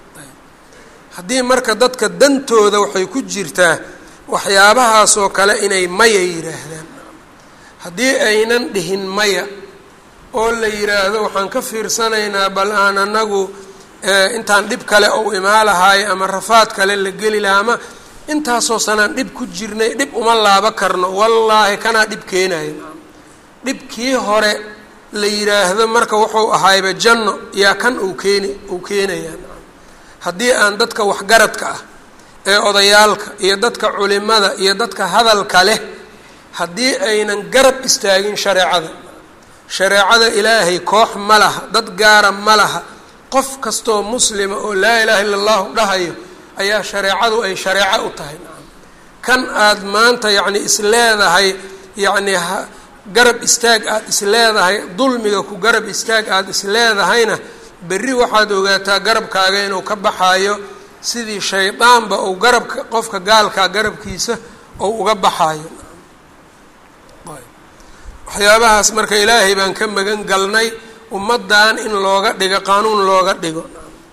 haddii marka dadka dantooda waxay ku jirtaa waxyaabahaasoo kale inay maya yiraahdaan haddii aynan dhihin maya oo la yiraahdo waxaan ka fiirsanaynaa bal aan anagu intaan dhib kale ou imaa lahaayo ama rafaad kale la geli lahaa ama intaasoo sanaan dhib ku jirnay dhib uma laabo karno wallaahi kanaa dhib keenayo dhibkii hore la yiraahdo marka wuxuu ahayba janno yaa kan uu keeni uu keenayaa haddii aan dadka waxgaradka ah ee odayaalka iyo dadka culimada iyo dadka hadalka leh haddii aynan garab istaagin shareecada shareecada ilaahay koox ma laha dad gaara ma laha qof kastoo muslima oo laa ilaaha illa allahu dhahayo ayaa shareecadu ay shareeco u tahay kan aad maanta yacni isleedahay yacni garab istaag aada isleedahay dulmiga ku garab istaag aada isleedahayna berri waxaad ogaataa garabkaaga inuu ka baxaayo sidii shaydaanba uu garabka qofka gaalkaa garabkiisa ou uga baxaayo waxyaabahaas marka ilaahay baan ka magan galnay ummaddan in looga dhigo qaanuun looga dhigo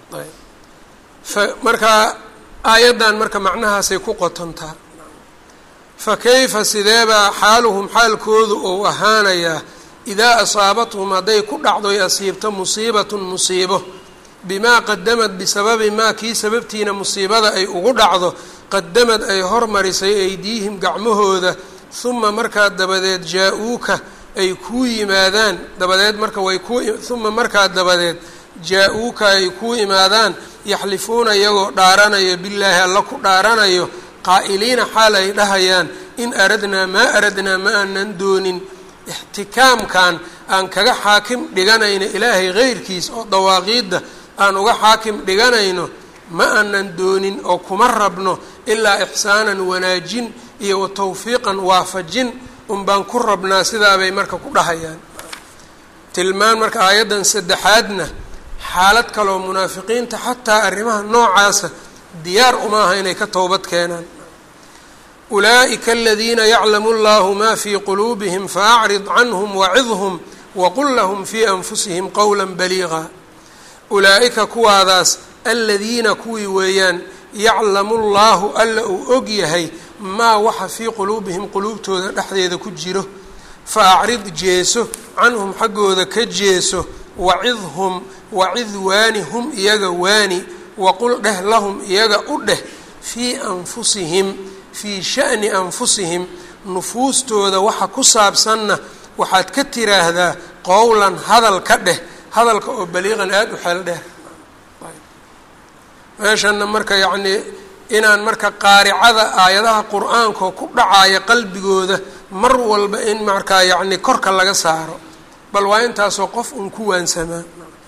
marka aayaddan marka macnahaasay ku qotontaa fa kayfa sideebaa xaaluhum xaalkoodu ou ahaanayaa idaa asaabathum hadday ku dhacdoy asiibto musiibatun musiibo bimaa qadamad bisababi maa kii sababtiina musiibada ay ugu dhacdo qadamad ay hormarisay aydiihim gacmahooda uma markaa dabadeed jaa-uuka ay kuu yimaadaan dabadeed marka way ku uma markaa dabadeed jaa-uuka ay kuu imaadaan yaxlifuuna iyagoo dhaaranayo billaahi alla ku dhaaranayo qaa'iliina xaal ay dhahayaan in aradnaa maa aradnaa ma aanan doonin ixtikaamkan aan kaga xaakim dhiganayno ilaahay heyrkiis oo dawaaqiidda aan uga xaakim dhiganayno ma aanan doonin oo kuma rabno ilaa ixsaanan wanaajin iyo wa tawfiiqan waafajin un baan ku rabnaa sidaabay marka ku dhahayaan tilmaan marka aayaddan saddexaadna xaalad kaloo munaafiqiinta xataa arrimaha noocaasa diyaar uma aha inay ka towbad keenaan ulaa'ika aladiina yaclamu allahu ma fii quluubihim faacrid canhum wacidhum waqul lahum fii anfusihim qowla baliiqa ulaa'ika kuwaadaas aladiina kuwii weeyaan yaclamu llaahu alla uu og yahay maa waxa fii quluubihim quluubtooda dhexdeeda ku jiro fa acrid jeeso canhum xaggooda ka jeeso wacidhum wacid waani hum iyaga waani waqul dheh lahum iyaga u dheh fii anfusihim fii sha'ni anfusihim nufuustooda waxa ku saabsanna waxaad ka tiraahdaa qowlan hadal ka dheh hadalka oo baliiqan aada u xeel dheer meeshanna marka yacnii inaan marka qaaricada aayadaha qur-aanka ku dhacaya qalbigooda mar walba in markaa yacni korka laga saaro bal waa intaasoo qof un ku waansamaa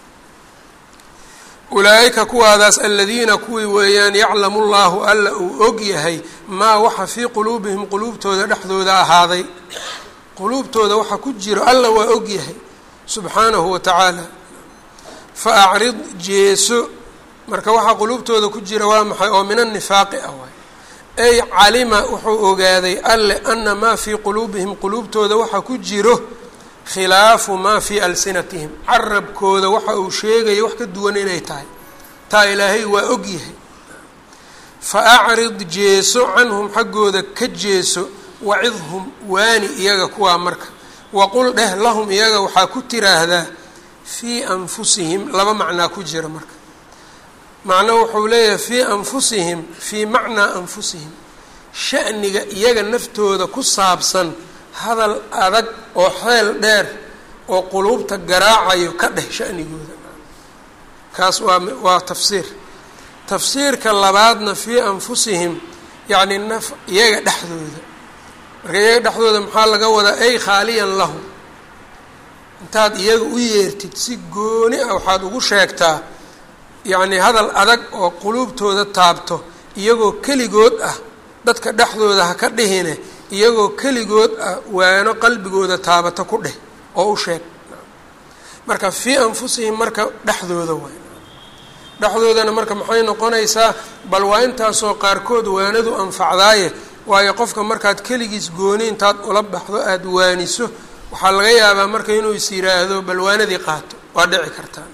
ulaa'ika kuwaadaas aladiina kuwii weeyaan yaclamu llaahu alla uu og yahay maa waxa fii quluubihim quluubtooda dhexdooda ahaaday quluubtooda waxa ku jiro alla waa og yahay subxaanahu wa tacaala fa acrid jeeso marka waxaa quluubtooda ku jira waa maxay oo min annifaaqi ah waay ay calima wuxuu ogaaday alle ana maa fii quluubihim quluubtooda waxa ku jiro khilaafu maa fii alsinatihim carabkooda waxa uu sheegaya wax ka duwan inay tahay taa ilaahay waa og yahay fa acrid jeeso canhum xaggooda ka jeeso wacidhum waani iyaga kuwaa marka waqul dheh lahum iyaga waxaa ku tiraahdaa fii anfusihim laba macnaa ku jira marka macno wuxuu leeyahay fii anfusihim fii macnaa anfusihim sha'niga iyaga naftooda ku saabsan hadal adag oo xeel dheer oo quluubta garaacayo ka dheh sha'nigooda kaas waa waa tafsiir tafsiirka labaadna fii anfusihim yacni naf iyaga dhexdooda marka iyaga dhexdooda maxaa laga wadaa ay khaaliyan lahu intaad iyaga u yeertid si gooni ah waxaad ugu sheegtaa yacni hadal adag oo quluubtooda taabto iyagoo keligood ah dadka dhexdooda ha ka dhihine iyagoo keligood ah waano qalbigooda taabata ku dheh oo u sheeg marka fii anfusihim marka dhexdooda waay dhexdoodana marka maxay noqonaysaa bal waa intaasoo qaarkood waanadu anfacdaaye waayo qofka markaad keligiis gooni intaad ula baxdo aada waaniso waxaa laga yaabaa marka inuu is yiraahdo bal waanadii qaato waa dhici kartaa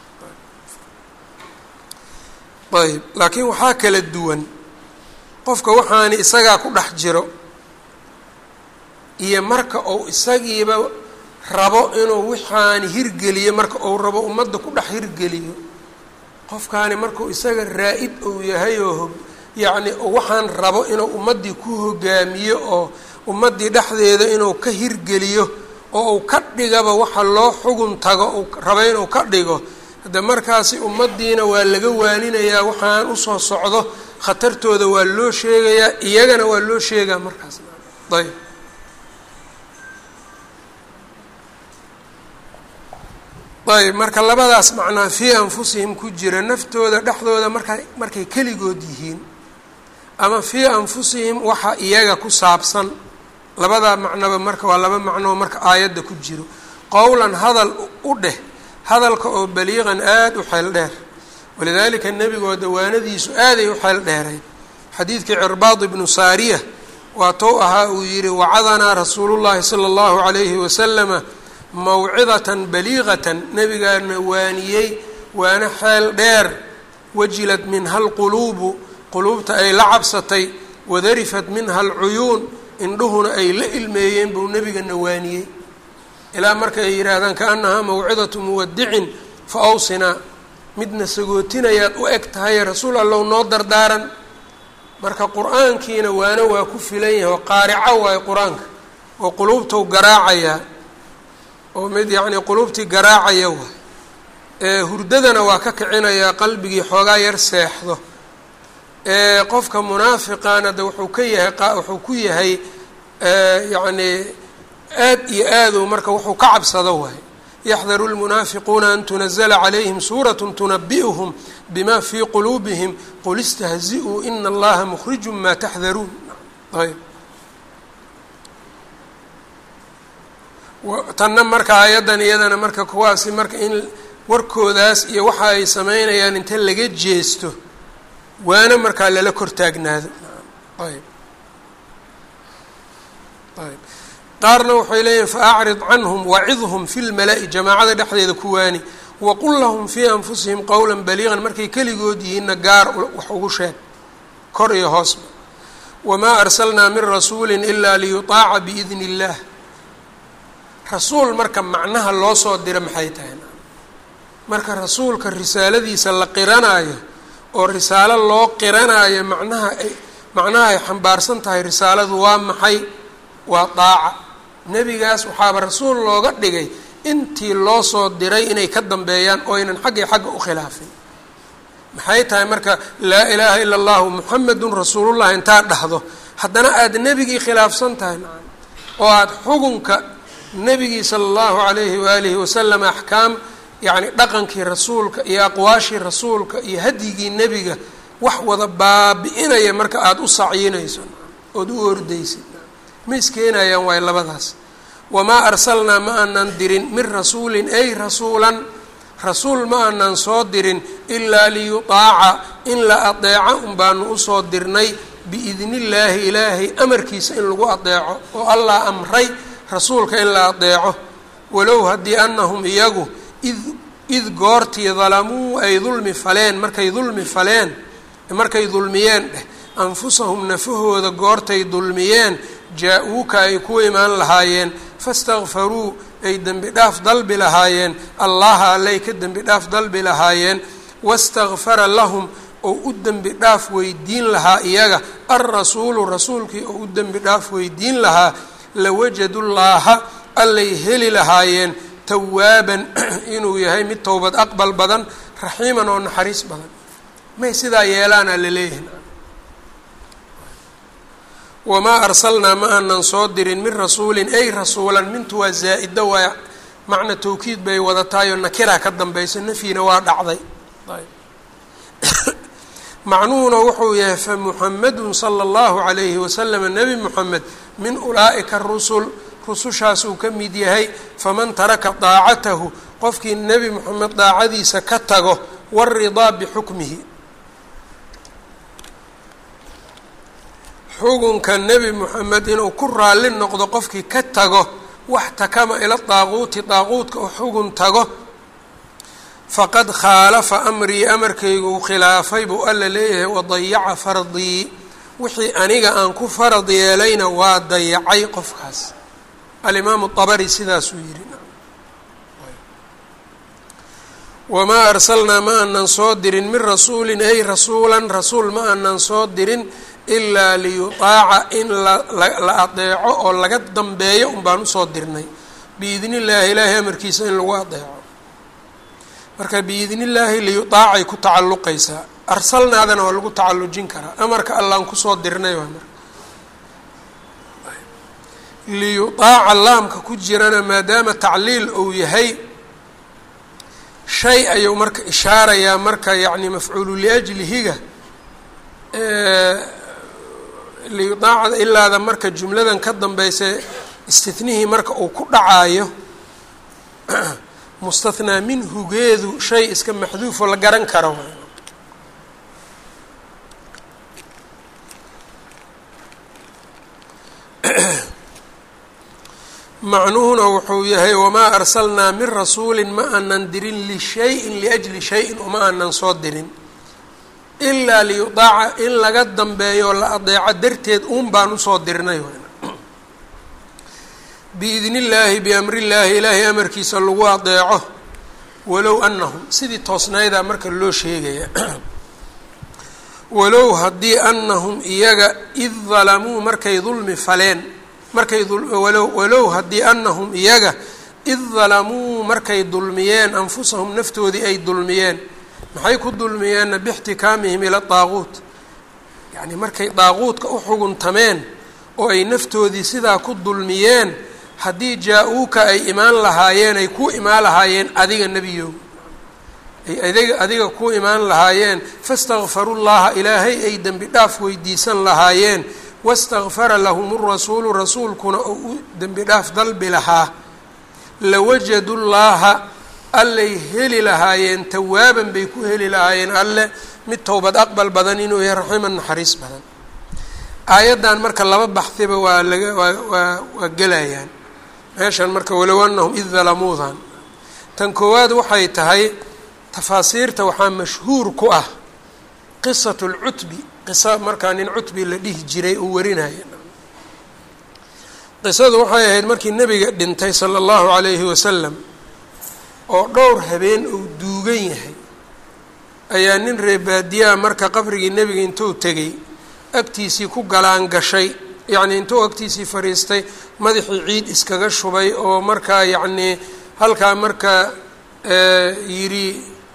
ayb laakiin waxaa kala duwan qofka waxaani isagaa ku dhex jiro iyo marka uu isagiiba rabo inuu waxaani hirgeliyo marka uu rabo ummadda ku dhex hirgeliyo qofkaani markuu isaga raa-id uu yahay oo yacni waxaan rabo inuu ummaddii ku hogaamiyo oo ummaddii dhexdeeda inuu ka hirgeliyo oo uu ka dhigaba waxa loo xugun tago uu rabo inuu ka dhigo hadde markaasi ummaddiina waa laga waaninayaa waxaan usoo socdo khatartooda waa loo sheegayaa iyagana waa loo sheegaa markaas ayb ayb marka labadaas macnaa fii anfusihim ku jira naftooda dhexdooda marka markay keligood yihiin ama fii anfusihim waxa iyaga ku saabsan labadaa macnoba marka waa laba macnoo marka aayadda ku jiro qowlan hadal u dheh hadalka oo baliiqan aada u xeel dheer walidaalika nebigoo dawaanadiisu aaday u xeel dheeray xadiidkii cirbaad ibnu saariya waa tou ahaa uu yidhi wacadanaa rasuulullaahi sala allahu calayhi wasalama mawcidatan baliiqatan nebigaana waaniyey waana xeel dheer wajilad minha alquluubu quluubta ay la cabsatay wadarifat minha alcuyuun indhuhuna ay la ilmeeyeen buu nebigana waaniyey ilaa marka ay yidhaahdaan kaanahaa mawcidatu muwadicin fa awsinaa midna sagootinayaad u eg tahaye rasuul allow noo dardaaran marka qur-aankiina waana waa ku filan yahay oo qaarico waayo qur-aanka oo quluubtou garaacayaa oo mid yacnii quluubtii garaacaya waay ee hurdadana waa ka kicinayaa qalbigii xoogaa yar seexdo ee qofka munaafiqaana de wuxuu ka yahay wuxuu ku yahay yacnii aad iyo aaduu marka wuxuu ka cabsado waay yaxdaru lmunaafiquuna an tunazla calayhim suurat tunabi'uhum bima fii quluubihim qul istahzi-uu ina allaha mukhriju ma taxdaruun ayb tanna marka aayaddan iyadana marka kuwaasi marka in warkoodaas iyo waxa ay sameynayaan inta laga jeesto waana markaa lala kor taagnaado ayb ayb qaarna waxay leeyihin faacrid canhum wacidhum fi lmala-i jamaacada dhexdeeda ku waani waqul lahum fii anfusihim qowla baliiqan markay keligood yihiinna gaar wax ugu sheeg kor iyo hoosba wamaa arsalnaa min rasuuli ilaa liyutaaca biidni اllah rasuul marka macnaha loo soo dira maxay tahay marka rasuulka risaaladiisa la qiranaayo oo risaalo loo qiranaayo macnaha ay macnaha ay xambaarsan tahay risaaladu waa maxay waa daaca nebigaas waxaaba rasuul looga dhigay intii loo soo diray inay ka dambeeyaan oo aynan xaggii xagga u khilaafin maxay tahay marka laa ilaaha ila allahu muxamedun rasuulullah intaad dhahdo haddana aada nebigii khilaafsan tahay oo aada xugunka nebigii sala allahu calayhi waalihi wasalam axkaam yacni dhaqankii rasuulka iyo aqwaashii rasuulka iyo hadyigii nebiga wax wada baabi-inaya marka aada u sacyinayso ood u ordaysid ma iskeenayaan waay labadaas wamaa arsalnaa ma aanan dirin min rasuulin ay rasuulan rasuul ma aanan soo dirin ilaa liyutaaca in la adeeco un baanu usoo dirnay biidnillaahi ilaahay amarkiisa in lagu adeeco oo allah amray rasuulka in la adeeco walow haddii anahum iyagu id id goortii dalamuu ay dulmi faleen markay dulmi faleen markay dulmiyeen dheh anfusahum nafahooda goortay dulmiyeen jaa-uuka ay ku imaan lahaayeen fastakfaruu ay dembi dhaaf dalbi lahaayeen allaha allay ka dembi dhaaf dalbi lahaayeen wastakfara lahum oo u dembi dhaaf weydiin lahaa iyaga alrasuulu rasuulkii oo u dembi dhaaf weydiin lahaa lawajadullaaha allay heli lahaayeen tawaaban inuu yahay mid towbad aqbal badan raxiiman oo naxariis badan may sidaa yeelaana laleeyahay wamaa arsalnaa ma aanan soo dirin min rasuulin ay rasuulan mintu waa zaa-ida waa macna tawkiid bay wadataayoo nakira ka dambayso nafyina waa dhacday macnuhuna wuxuu yahay fa muxamedun sala allahu calayhi wasalama nebi moxamed min ulaa'ika rusul rusushaasuu ka mid yahay faman taraka daacatahu qofkii nebi moxamed daacadiisa ka tago waridaa bixukmihi xugunka nebi moxamed inuu ku raalli noqdo qofkii ka tago wax takama ila daaquuti daaquudka oo xugun tago faqad khaalafa amrii amarkaygu khilaafay buu alla leeyahay wadayaca fardii wixii aniga aan ku farad yeelayna waa dayacay qofkaas alimaamu abari sidaasuu yihi wamaa arsalnaa ma aanan soo dirin min rasuulin ay rasuulan rasuul ma aanan soo dirin ilaa liyutaaca in la adeeco oo laga dambeeyo un baan usoo dirnay biidni illaahi ilaahay amarkiisa in lagu adeeco marka biidni illaahi liyutaacay ku tacalluqaysaa arsalnaadana waa lagu tacallujin karaa amarka allaan kusoo dirnay waa marka liyutaaca laamka ku jirana maadaama tacliil uu yahay shay ayuu marka ishaarayaa marka yacni mafcuulu liajlihiga liyudaacada ilaada marka jumladan ka dambaysa istinihii marka uu ku dhacaayo mustathnaa minhugeedu shay iska maxduufoo la garan karo macnuhuna wuxuu yahay wamaa arsalnaa min rasuulin ma aanan dirin lishayin liajli shayin uma aanan soo dirin ilaa liyudaaca in laga dambeeyo la adeeco darteed uun baan usoo dirnay biidni illaahi biamri illaahi ilaahay amarkiisa lagu adeeco walow anahum sidii toosnaydaa marka loo sheegaya walow haddii anahum iyaga id dalamuu markay dulmi faleen markay walow walow haddii anahum iyaga id dalamuu markay dulmiyeen anfusahum naftoodii ay dulmiyeen maxay ku dulmiyeenna bixtikaamihim ila daaquut yacni markay daaquudka u xuguntameen oo ay naftoodii sidaa ku dulmiyeen haddii jaa-uuka ay imaan lahaayeen ay ku imaan lahaayeen adiga nebiyow ay adiga adiga ku imaan lahaayeen fastakfaru llaha ilaahay ay dembi dhaaf weydiisan lahaayeen wastakfara lahum rasuulu rasuulkuna oo u dembi dhaaf dalbi lahaa lawajadu llaaha allay heli lahaayeen tawaaban bay ku heli lahaayeen alle mid towbad aqbal badan inuu yahay raximan naxariis badan aayaddan marka laba baxdiba waa laga waa waa waa gelayaan meeshan marka walow anahum id dalamuudan tan koowaad waxay tahay tafaasiirta waxaa mashhuur ku ah qisatu lcutbi qiso markaa nin cutbi la dhihi jiray uu warinaya qisadu waxay ahayd markii nebiga dhintay sala allahu calayhi wasalam oo dhowr habeen uu duugan yahay ayaa nin reebaadiyaha marka qabrigii nebiga intuu tegey agtiisii ku galaan gashay yacnii intuu agtiisii fadhiistay madaxii ciid iskaga shubay oo markaa yacnii halkaa marka yidhi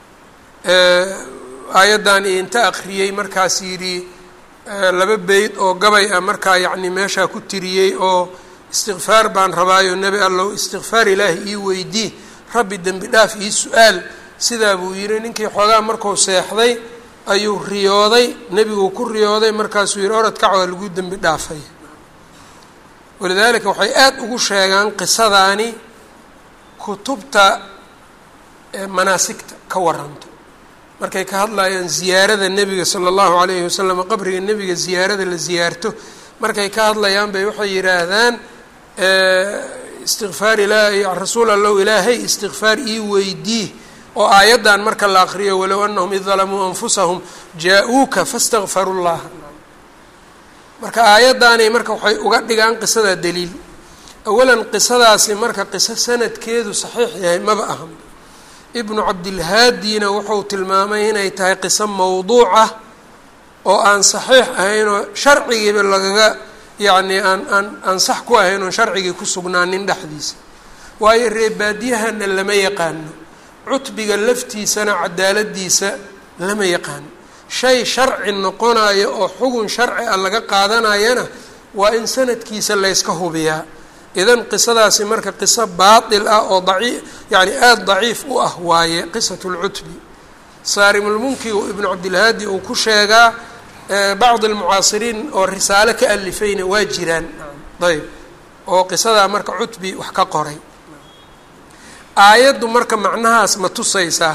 aayaddan iyo inta akhriyey markaas yidhi laba beyd oo gabay ah markaa yacni meeshaa ku tiriyey oo istikfaar baan rabaayo nebi allow istikfaar ilaahi ii weydii rabbi dembi dhaaf ii su-aal sidaa buu yidhi ninkii xoogaa markuu seexday ayuu riyooday nebiguu ku riyooday markaasuu yidhi orad kac waa lagu dembi dhaafay walidaalika waxay aada ugu sheegaan qisadaani kutubta manaasigta ka waranto markay ka hadlayaan ziyaarada nebiga sala allahu calayhi wasalam qabriga nebiga ziyaarada la ziyaarto markay ka hadlayaan bay waxay yidhaahdaan istikfaar ilaahi rasuul allow ilaahay istikfaar ii weydii oo aayaddan marka la aqriyo walow anahum id dalamuu anfusahum jaa-uuka fastakfaru llaha marka aayaddaani marka waxay uga dhigaan qisadaa daliil awalan qisadaasi marka qiso sanadkeedu saxiix yahay maba ahan ibnu cabdilhaadina wuxuu tilmaamay inay tahay qiso mawduuc ah oo aan saxiix ahaynoo sharcigiiba lagaga yacnii aan aan aan sax ku ahayn oon sharcigii ku sugnaanin dhexdiisa waayo reebaadiyahana lama yaqaano cutbiga laftiisana cadaaladiisa lama yaqaano shay sharci noqonayo oo xugun sharci ah laga qaadanayana waa in sanadkiisa layska hubiyaa idan qisadaasi marka qiso baatil ah oo daci yacni aada daciif u ah waaye qisatu lcutbi saarimulmunki ibnu cabdilhaadi uu ku sheegaa bacdi almucaasiriin oo risaalo ka alifayna waa jiraan ayb oo qisadaa marka cutbi wax ka qoray aayaddu marka macnahaas ma tusaysaa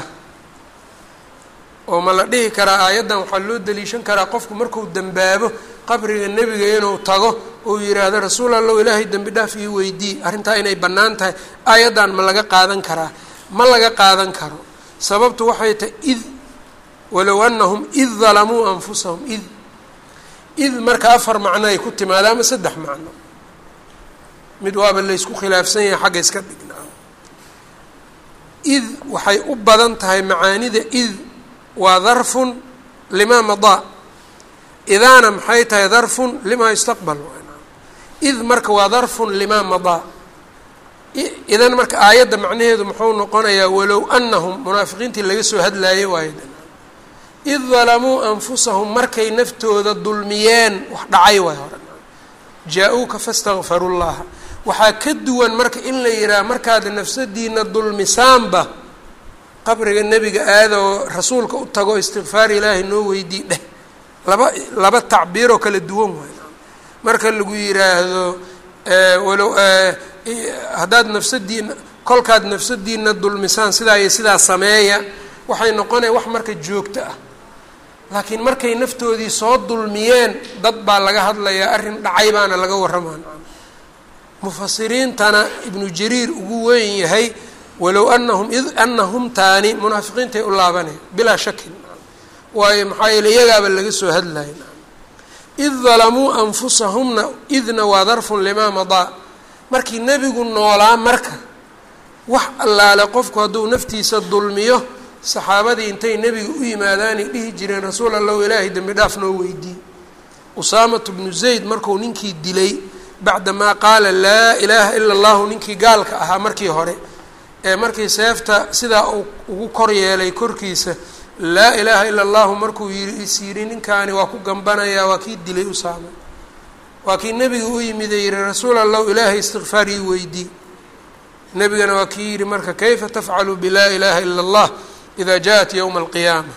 oo ma la dhihi karaa aayaddan waxaa loo daliishan karaa qofku marku dembaabo qabriga nebiga inuu tago uu yidhaahdo rasuul allow ilaahay dembi dhaaf ii weydii arrintaa inay bannaan tahay aayaddan ma laga qaadan karaa ma laga qaadan karo sababtu waxay tahay id walow anahum id dalamuu anfusahum id id marka afar macno ay ku timaada ama saddex macno mid waaba laysku khilaafsan yahay xagga iska dhignaa id waxay u badan tahay macaanida id waa darfun limaa madaa idaana maxay tahay darfun limaa yustaqbal id marka waa darfun limaa madaa idan marka aayadda macnaheedu muxuu noqonayaa walow anahum munaafiqiintii laga soo hadlaayay waayadan id dalamuu anfusahum markay naftooda dulmiyeen wax dhacay waay hore jaa-uuka fastakfaru llaha waxaa ka duwan marka in la yidhaha markaad nafsadiina dulmisaanba qabriga nebiga aada oo rasuulka u tago istikfaar ilaahay noo weydii dheh laba laba tacbiiroo kala duwan waay marka lagu yidhaahdo walow haddaad nafsadiina kolkaad nafsadiina dulmisaan sidaa iyo sidaa sameeya waxay noqonaya wax marka joogto ah laakiin markay naftoodii soo dulmiyeen dad baa laga hadlayaa arrin dhacay baana laga warramaan mufasiriintana ibnu jariir ugu weyn yahay walow anahum id anahum taani munaafiqiintay u laabanaya bilaa shakin waayo maxaa yeele iyagaaba laga soo hadlaya id dalamuu anfusahumna idna waa darfun limaa madaa markii nebigu noolaa marka wax allaale qofku hadduu naftiisa dulmiyo saxaabadii intay nebiga u yimaadaanay dhihi jireen rasuul allahu ilaahay dembi dhaaf noo weydii usaamatu bnu zayd marku ninkii dilay bacdamaa qaala laa ilaaha ila allahu ninkii gaalka ahaa markii hore ee markii seefta sidaa uu ugu kor yeelay korkiisa laa ilaaha ila allahu markuu yii is yidhi ninkaani waa ku gambanayaa waa kii dilay usaama waa kii nebiga u yimide yihi rasuul allahu ilaahay istikfaar ii weydii nebigana waa kii yihi marka kayfa tafcalu bilaa ilaaha ila allah ida jaءat ywma alqiyaama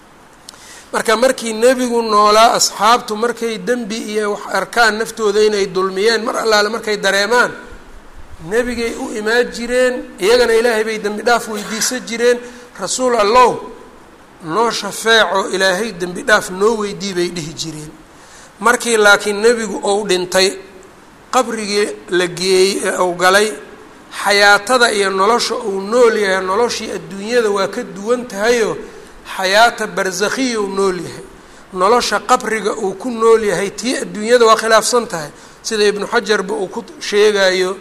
marka markii nebigu noolaa asxaabtu markay dembi iyo wax arkaan naftooda inay dulmiyeen mar allaale markay dareemaan nebigay u imaan jireen iyagana ilaahay bay dembi dhaaf weydiisan jireen rasuul allow noo shafeeco ilaahay dembi dhaaf noo weydii bay dhihi jireen markii laakiin nebigu ou dhintay qabrigii la geeyey ee uu galay xayaatada iyo nolosha uu nool yahay noloshii adduunyada waa ka duwan tahayoo xayaata barsakhiya uu nool yahay nolosha qabriga uu ku nool yahay tii adduunyada waa khilaafsan tahay sida ibnu xajarba uu ku sheegayo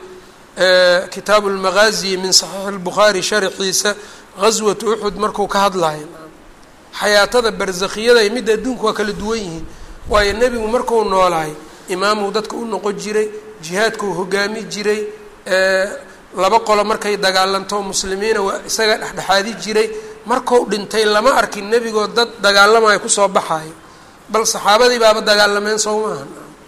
kitaabu lmaqaazi min saxiixi lbukhaari sharxiisa gaswatu uxud markuu ka hadlayo xayaatada barzakhiyada iyo midda adduunka waa kala duwan yihiin waayo nebigu marku noolaay imaamuu dadka u noqon jiray jihaadkuu hogaami jiray laba qolo markay dagaalanto muslimiina waa isaga dhexdhexaadi jiray marku dhintay lama arkin nebigoo dad dagaalamayo kusoo baxayo bal saxaabadii baaba dagaalameen sow maaha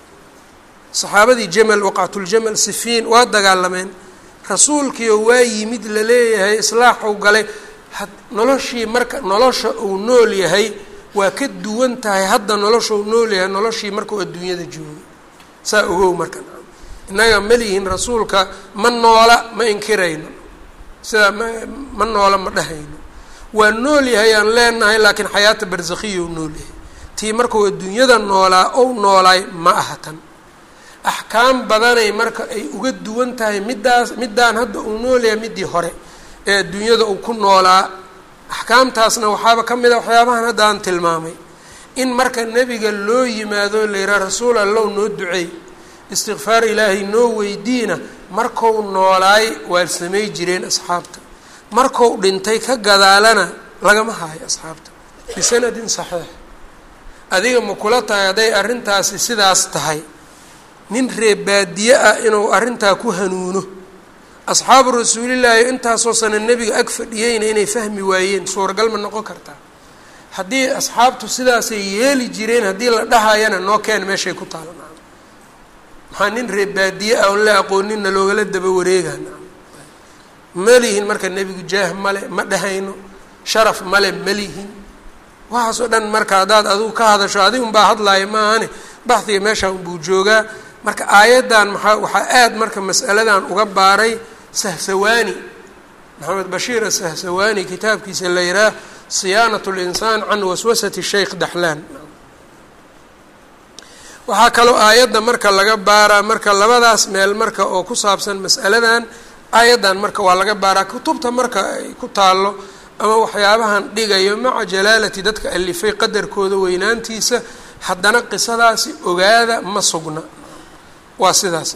saxaabadii jamal waqactuljamal sifiin waa dagaalameen rasuulkiioo waa yimid laleeyahay islaaxuu galay noloshii marka nolosha uu nool yahay waa ka duwan tahay hadda nolosha uu nool yahay noloshii markuu adduunyada joogay saa ogow marka innaga malihin rasuulka ma noola ma inkirayno sidaa ma ma noola ma dhahayno waa nool yahay aan leenahay laakiin xayaata barzakhiya u nool yahay tii markuu adduunyada noolaa ou noolaay ma aha tan axkaam badanay marka ay uga duwan tahay middaas middaan hadda uu nool yahay middii hore ee adduunyada uu ku noolaa axkaamtaasna waxaaba ka mid a waxyaabahan hadda aan tilmaamay in marka nebiga loo yimaado la yidhaha rasuul allow noo duceey istikfaar ilaahay noo weydiina markou noolaay waa samay jireen asxaabta markou dhintay ka gadaalana lagama haayo asxaabta bisanadin saxiix adiga ma kula tahay hadday arrintaasi sidaas tahay nin reebaadiye ah inuu arrintaa ku hanuuno asxaabu rasuulillaahi intaasoo sana nebiga ag fadhiyeyna inay fahmi waayeen suuragal ma noqon kartaa haddii asxaabtu sidaasay yeeli jireen haddii la dhahayana noo keen meeshay ku taala nacam maxaa nin reebaadiye ah oon la aqooninna loogala daba wareega nacam malihin marka nebigu jaah male ma dhahayno sharaf male malihin waxaasoo dhan marka haddaad adigu ka hadasho adigun baa hadlaaya maahane baxdiga meeshaa unbuu joogaa marka aayaddan maxaa waxaa aada marka mas'aladan uga baaray sahsawaani maxamed bashiir asahsawaani kitaabkiisa la yidhaah siyaanat linsaan can waswasati sheikh daxlaan waxaa kaloo aayadda marka laga baaraa marka labadaas meel marka oo ku saabsan mas'aladan aayaddan marka waa laga baaraa kutubta marka ay ku taallo ama waxyaabahan dhigayo maca jalaalati dadka alifay qadarkooda weynaantiisa haddana qisadaasi ogaada ma sugna waa sidaas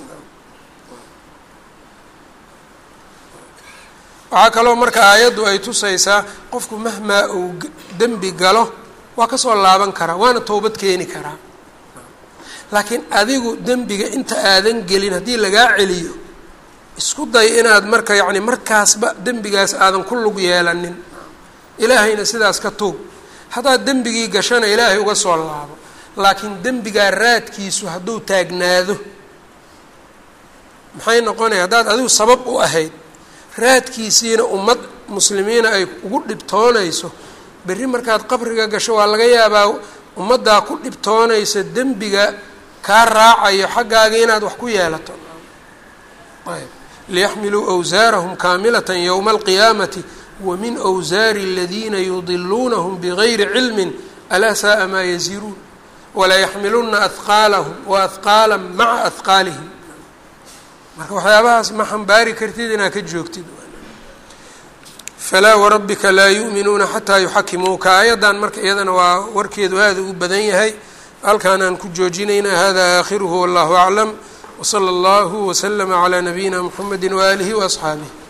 waxaa kaloo marka aayaddu ay tusaysaa qofku mahmaa uu dembi galo waa kasoo laaban karaa waana toobad keeni karaa laakiin adigu dembiga inta aadan gelin haddii lagaa celiyo isku day inaad marka yacni markaasba dembigaas aadan ku lug yeelanin ilaahayna sidaas ka tuub haddaad dembigii gashana ilaahay uga soo laabo laakiin dembigaa raadkiisu hadduu taagnaado maxay noqonaya haddaad adigu sabab u ahayd raadkiisiina ummad muslimiina ay ugu dhibtoonayso berri markaad qabriga gasho waa laga yaabaa ummaddaa ku dhibtoonaysa dembiga kaa raacayo xaggaaga inaad wax ku yeelato ayb liyaxmiluu awsaarahum kaamilatan yowma alqiyaamati wa min awsaari aladiina yudiluunahum bigayri cilmin alaa saaa maa yaziruun walayaxmiluna ahqaalahum wa ahqaala maca ahqaalihim marka waxyaabahaas ma xambaari kartid inaad ka joogtid falaa warabbika laa yu'minuuna xataa yuxakimuuka aayaddan marka iyadana waa warkeedu aada u badan yahay halkaanaan ku joojinaynaa hada aakhiruhu wallahu aclam wsala allahu waslama calaa nabiyina mxamedi waaalihi waasxaabih